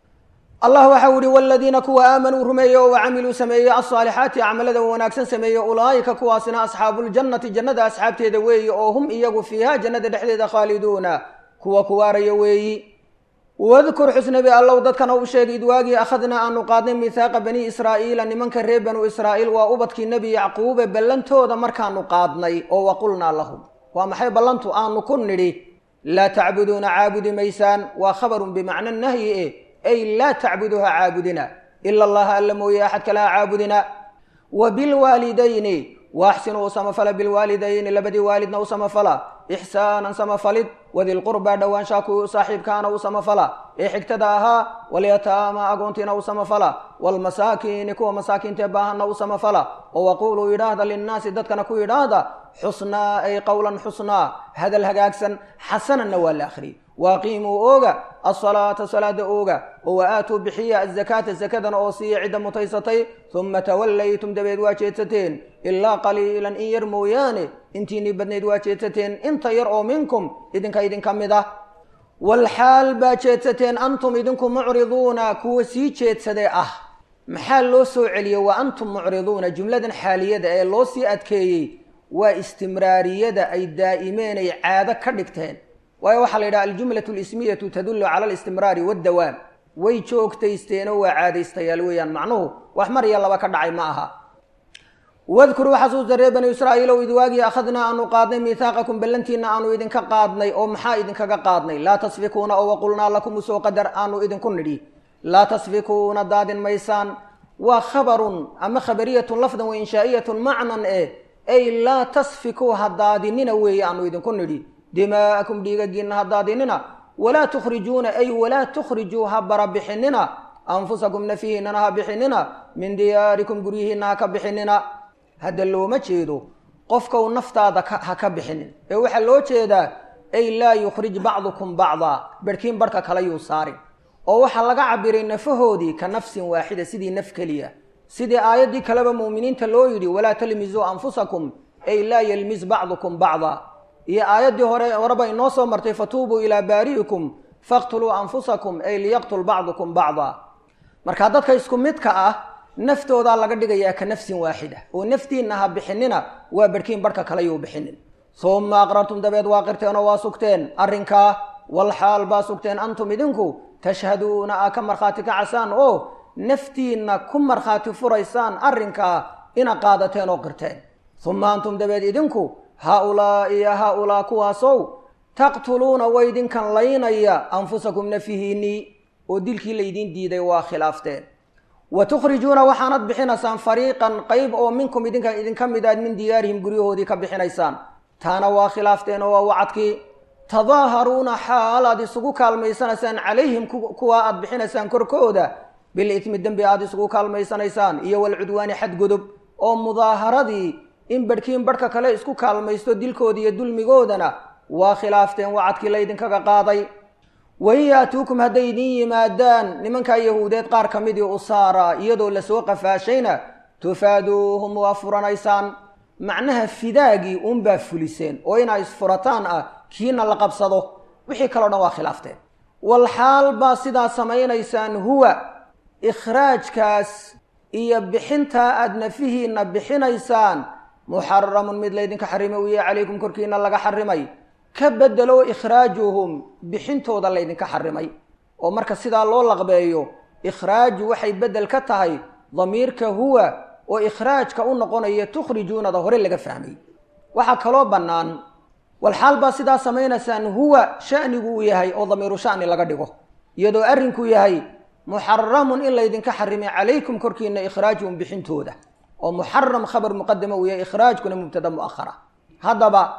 allah waxau ihi waladiina kuwa aamanuu rumeeye oo wacamiluu sameeyey alsaalixaati acmalada wanaagsan sameeye ulaa'ika kuwaasina asxaabuuljannati jannada asxaabteeda weeyi oo hum iyagu fiiha jannada dhexdeeda khaaliduuna kuwa kuwaaraya weeyi wadkur xusnabi allow dadkana u sheegay id waagii akhadnaa aanu qaadnay mihaaqa bani israa'iila nimanka reer banu israa'iil waa ubadkii nebi yacquube ballantooda markaanu qaadnay oo waqulnaa lahum waa maxay ballantu aanu ku nidhi laa tacbuduuna caabudi maysaan waa khabarun bimacna nahyi e ay laa tacbuduha caabudina ila allaha alla mooye axad kale ha caabudina wa bilwaalidayni waaxsinuu u samafala bilwaalidayni labadii waalidna u samafala ixsaanan samafalid wadilqurbaa dhowaanshaa kuwii u saaxiibkaana u samafala ee xigtada ahaa walyataama agoontiina u samafala waalmasaakiini kuwa masaakiintae baahanna u samafala oo waquuluu yidhaahda linnaasi dadkana ku yidhaahda xusnaa ay qowlan xusnaa hadal hagaagsan xasananna waa la akhriyey waaqiimuu ooga asalaata salaada ooga oo wa aatuu bixiya azakaata sakadana oo siiya cidda mutaysatay uma tawallaytum dabeed waa jeedsateen ilaa qaliilan in yar mooyaane intiinii badnayd waa jeedsateen inta yar oo minkum idinka idinka mid ah walxaal baa jeedsateen antum idinku mucriduuna kuwa sii jeedsadee ah maxaa loo soo celiyey wa antum mucriduuna jumladan xaaliyada ee loo sii adkeeyey waa istimraariyada ay daa'imeen ay caado ka dhigteen waayo waxaa la yidhaha aljumlatu lismiyatu tadullu cala alistimraari waddawaam way joogtaysteenoo waa caadaystayaal weeyaan macnuhu wax mar iyo laba ka dhacay ma aha wadkuruu xasuusta reer banu israa'iilow id waagii akhadnaa aanu qaadnay miihaaqakum ballantiina aanu idinka qaadnay oo maxaa idinkaga qaadnay laa tasfikuuna oo waqulnaa lakum usoo qadar aanu idinku nidhi laa tasfikuuna daadin maysaan waa khabarun ama khabariyatun lafdan wa inshaa'iyatun macnan eh ay laa tasfikuu ha daadinina weeye aanu idinku nidhi dimaa'akum dhiigagiinna ha daadinina walaa tukhrijuuna ay walaa tukhrijuu ha barabixinina anfusakum nafihiinana ha bixinina min diyaarikum guryihiinna ha ka bixinina hadda looma jeedo qofkau naftaada ha ka bixinin ee waxaa loo jeedaa ay laa yukhrij bacdukum bacdaa berhkiin barhka kale yuu saarin oo waxaa laga cabiray nafahoodii ka nafsin waaxida sidii naf keliya sidii aayaddii kaleba mu'miniinta loo yidhi walaa talmisuu anfusakum ay laa yelmis bacdukum bacdaa iyo aayaddii hore horeba inoo soo martay fatuubuu ilaa baari'ikum faqtuluu anfusakum ay liyaqtul bacdukum bacdaa marka dadka isku midka ah naftoodaa laga dhigayaa ka nafsin waaxida oo naftiinna ha bixinina waa barhkiin barhka kale yuu bixinin suma aqrartum dabeed waa qirteen oo waa sugteen arrinkaa walxaal baa sugteen antum idinku tashhaduuna aa ka markhaati kacasaan oo naftiinna ku markhaati furaysaan arrinkaa ina qaadateen oo qirteen uma antum dabeed idinku haa-ulaa'i iyo haa-ulaa kuwaasow taqtuluuna way idinkan laynaya anfusakum nafihiinnii oo dilkii laydiin diiday waa khilaafteen wa tukhrijuuna waxaanad bixinaysaan fariiqan qayb oo minkum idinka idinka mid aad min diyaarihim guryahoodii ka bixinaysaan taana waa khilaafteen oo waa wacadkii tadaaharuuna xaal aad isugu kaalmaysanaysaan calayhim kuwa aad bixinaysaan korkooda bilitmi dembi aad isugu kaalmaysanaysaan iyo walcudwaani xadgudub oo mudaaharadii in barhkiin barhka kale isku kaalmaysto dilkooda iyo dulmigoodana waa khilaafteen wacadkii laydinkaga qaaday wain yaatuukum hadday idin yimaadaan nimankaa yahuudeed qaar ka midii usaara iyadoo lasoo qafaashayna tufaaduuhum waa furanaysaan macnaha fidaagii uunbaa fuliseen oo inaa isfurataan ah kiina la qabsado wixii kaleo dhan waa khilaafteen walxaal baa sidaa samaynaysaan huwa ikhraajkaas iyo bixintaa aad nafihiinna bixinaysaan muxaramun mid laydinka xarimay u yahay calaykum korkiina laga xarimay ka bedelo ikhraajuhum bixintooda laydinka xarimay oo marka sidaa loo laqbeeyo ikhraaju waxay bedel ka tahay damiirka huwa oo ikhraajka u noqonaya tukhrijuunada hore laga fahmay waxaa kaloo bannaan walxaal baa sidaa samaynaysaan huwa shanigu uu yahay oo damiiru shani laga dhigo iyadoo arrinku yahay muxaramun in laydinka xarimay calaykum korkiina ikhraajuhum bixintooda oo muxaram khabar muqadama uu yahay ikhraajkuna mubtada mu'ahara haddaba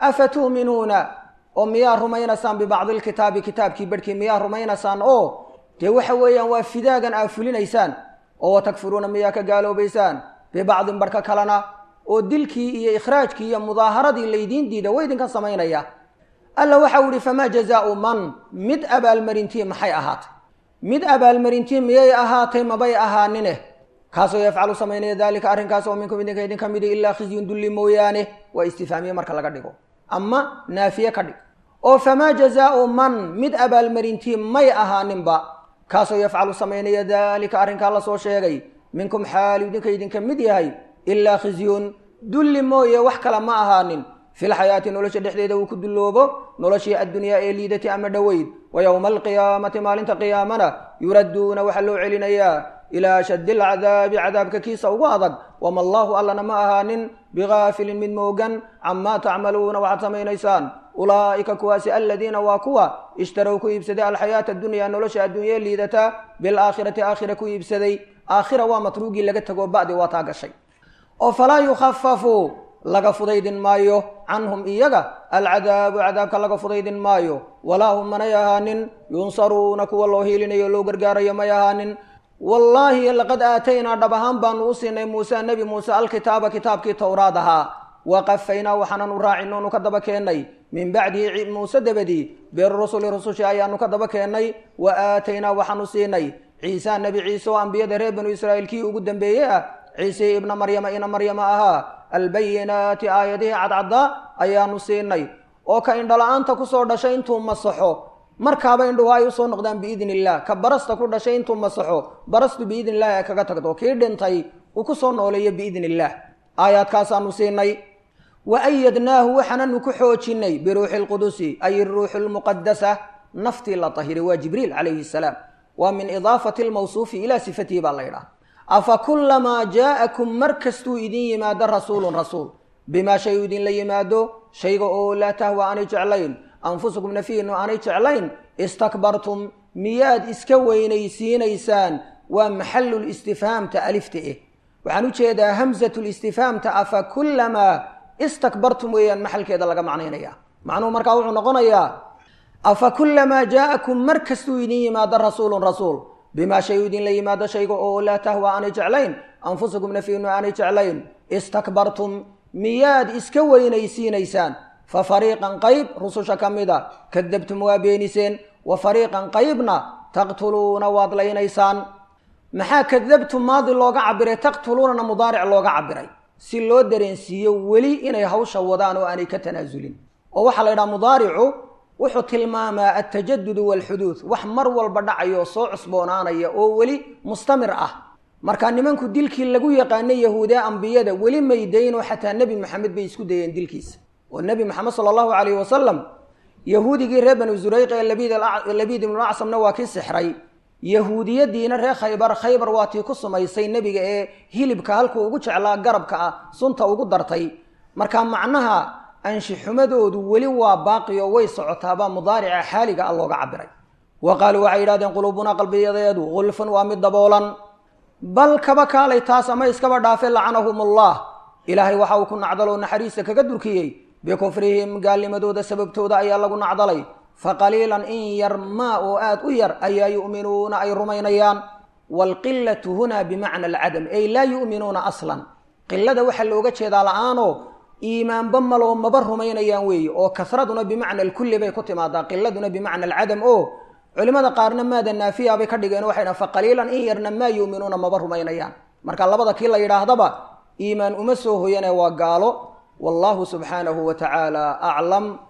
afa tu'minuuna oo miyaa rumaynaysaan bibacdi lkitaabi kitaabkii barhkii miyaa rumaynaysaan oo dee waxa weeyaan waa fidaagan aa fulinaysaan oo watakfuruuna miyaa ka gaaloobaysaan bibacdin barhka kalena oo dilkii iyo ikhraajkii iyo mudaaharadii laydiin diida way idinka samaynaya alla waxau ihi famaa jazaau man mid abaalmarintii maxay ahaatay mid abaalmarintii miyay ahaatay mabay ahaanine kaasoo yafcalu samaynaya daalika arrinkaas oo minkum idinka idinka midi ilaa khizyun dulli mooyaane waa istifaamiye marka laga dhigo ama naafiye ka dhig oo famaa jazaau man mid abaalmarintii may ahaaninba kaasoo yafcalu samaynaya daalika arrinkaa la soo sheegay minkum xaalu idinka idinka mid yahay ilaa khizyun dulli mooye wax kale ma ahaanin filxayaati nolosha dhexdeeda uu ku dulloobo noloshii addunyaa ee liidati ama dhoweyd wa yowma alqiyaamati maalinta qiyaamana yuradduuna waxaa loo celinayaa ilaa ashaddi alcadaabi cadaabka kiisa ugu adag wama allaahu allana ma ahaanin bigaafilin mid moogan camaa tacmaluuna waxaad samaynaysaan ulaa'ika kuwaasi aladiina waa kuwa ishtarow ku iibsaday alxayaata addunyaa nolosha adduunyee liidata bilaakhirati aakhira ku iibsaday aakhira waa matruugii laga tago ba'di waa taa gashay oo falaa yukhafafu laga fudaydin maayo canhum iyaga alcadaabu cadaabka laga fudaydin maayo walaa hum manay ahaanin yunsaruuna kuwa loo hiilinayo loo gargaarayo may ahaanin wallaahi laqad aataynaa dhab ahaan baanu u siinay muuse nebi muuse alkitaaba kitaabkii towraad ahaa waqafaynaa waxaananu raacin oonu ka daba keennay min bacdihi muuse dabadii birusuli rusushi ayaanu ka daba keennay wa aataynaa waxaanu siinay ciisa nebi ciise oo ambiyada reer banu israa'iil kii ugu dambeeyey ah ciise ibna maryama ina maryama ahaa albayinaati aayadihii cadcaddaa ayaanu siinay oo ka indhala-aanta kusoo dhashay intuu masaxo markaaba indhuhu ay usoo noqdaan biidni illah ka barasta ku dhashay intuu masaxo barastu biidni illahi ay kaga tagto kii dhintay uu kusoo nooleeyo biidni illaah aayaadkaasaanu siinay wa ayadnaahu waxaananu ku xoojinay biruuxi lqudusi ay ruuxu lmuqadasa naftii la tahiray waa jibriil calayhi salaam waa min idaafati lmawsuufi ilaa sifatihi baa la ydhaha afa kullamaa jaa'akum mar kastuu idin yimaado rasuulun rasuul bimaa shay u idinla yimaado shayga oo laa tahwa aanay jeclayn anfusukum nafiinu aanay jeclayn istakbartum miyaad iska weynaysiinaysaan waa maxallul istifhaamta alifta eh waxaan u jeedaa hamsatul istifhaamta afa kullamaa istakbartum weeyaan maxalkeeda laga macnaynaya macnuhu markaa wuxuu noqonayaa afa kullamaa jaa'akum mar kastuu idin yimaado rasuulun rasuul bimaa shay u idinla yimaado shayga oo laa tahwa aanay jeclayn anfusukum nafiinu aanay jeclayn istakbartum miyaad iska weynaysiinaysaan fa fariiqan qayb rususha ka mida kadabtum waa beeniseen wa fariiqan qaybna taqtuluuna waad laynaysaan maxaa kadabtum maadi looga cabiray taqtuluunana mudaaric looga cabiray si loo dareensiiyo weli inay hawsha wadaan oo aanay ka tanaasulin oo waxaa la yidhaha mudaaricu wuxuu tilmaamaa altajadudu waalxuduud wax mar walba dhacayo soo cusboonaanaya oo weli mustamir ah marka nimanku dilkii lagu yaqaanay yahuudee ambiyada weli maydaynoo xataa nebi maxamed bay isku dayeen dilkiisa oo nebi maxamed sala allahu calayhi wasalam yahuudigii reer banu zurayq ee labiid ibnu acsamna waa kii sixray yahuudiyadiina reer khaybar khaybar waa tii ku sumaysay nebiga ee hilibka halkuu ugu jeclaa garabka ah sunta ugu dartay marka macnaha anshixumadoodu weli waa baaqi oo way socotaabaa mudaarica xaaliga ah looga cabiray wa qaaluu waxay yidhahdeen quluubunaa qalbiyadeedu gulfun waa mid daboolan bal kaba kaalay taas ama iskaba dhaafe lacanahum allah ilaahay waxa uu ku nacdaloo naxariista kaga durkiyey bikufrihim gaalnimadooda sababtooda ayaa lagu nacdalay faqaliilan in yar maa oo aad u yar ayaa yu'minuuna ay rumaynayaan waalqilatu hunaa bimacna alcadam ay laa yu'minuuna aslan qilada waxaa looga jeedaa la-aanoo iimaanba maloo maba rumaynayaan weeye oo kasraduna bimacna alkulli bay ku timaadaa qiladuna bimacna alcadam oo culimada qaarna maada naafiya bay ka dhigeen waxay dhahan faqaliilan in yarna maa yu'minuuna maba rumaynayaan marka labada kii la yidhaahdaba iimaan uma soo hoyane waa gaalo wallahu subxaanahu wa tacaala aclam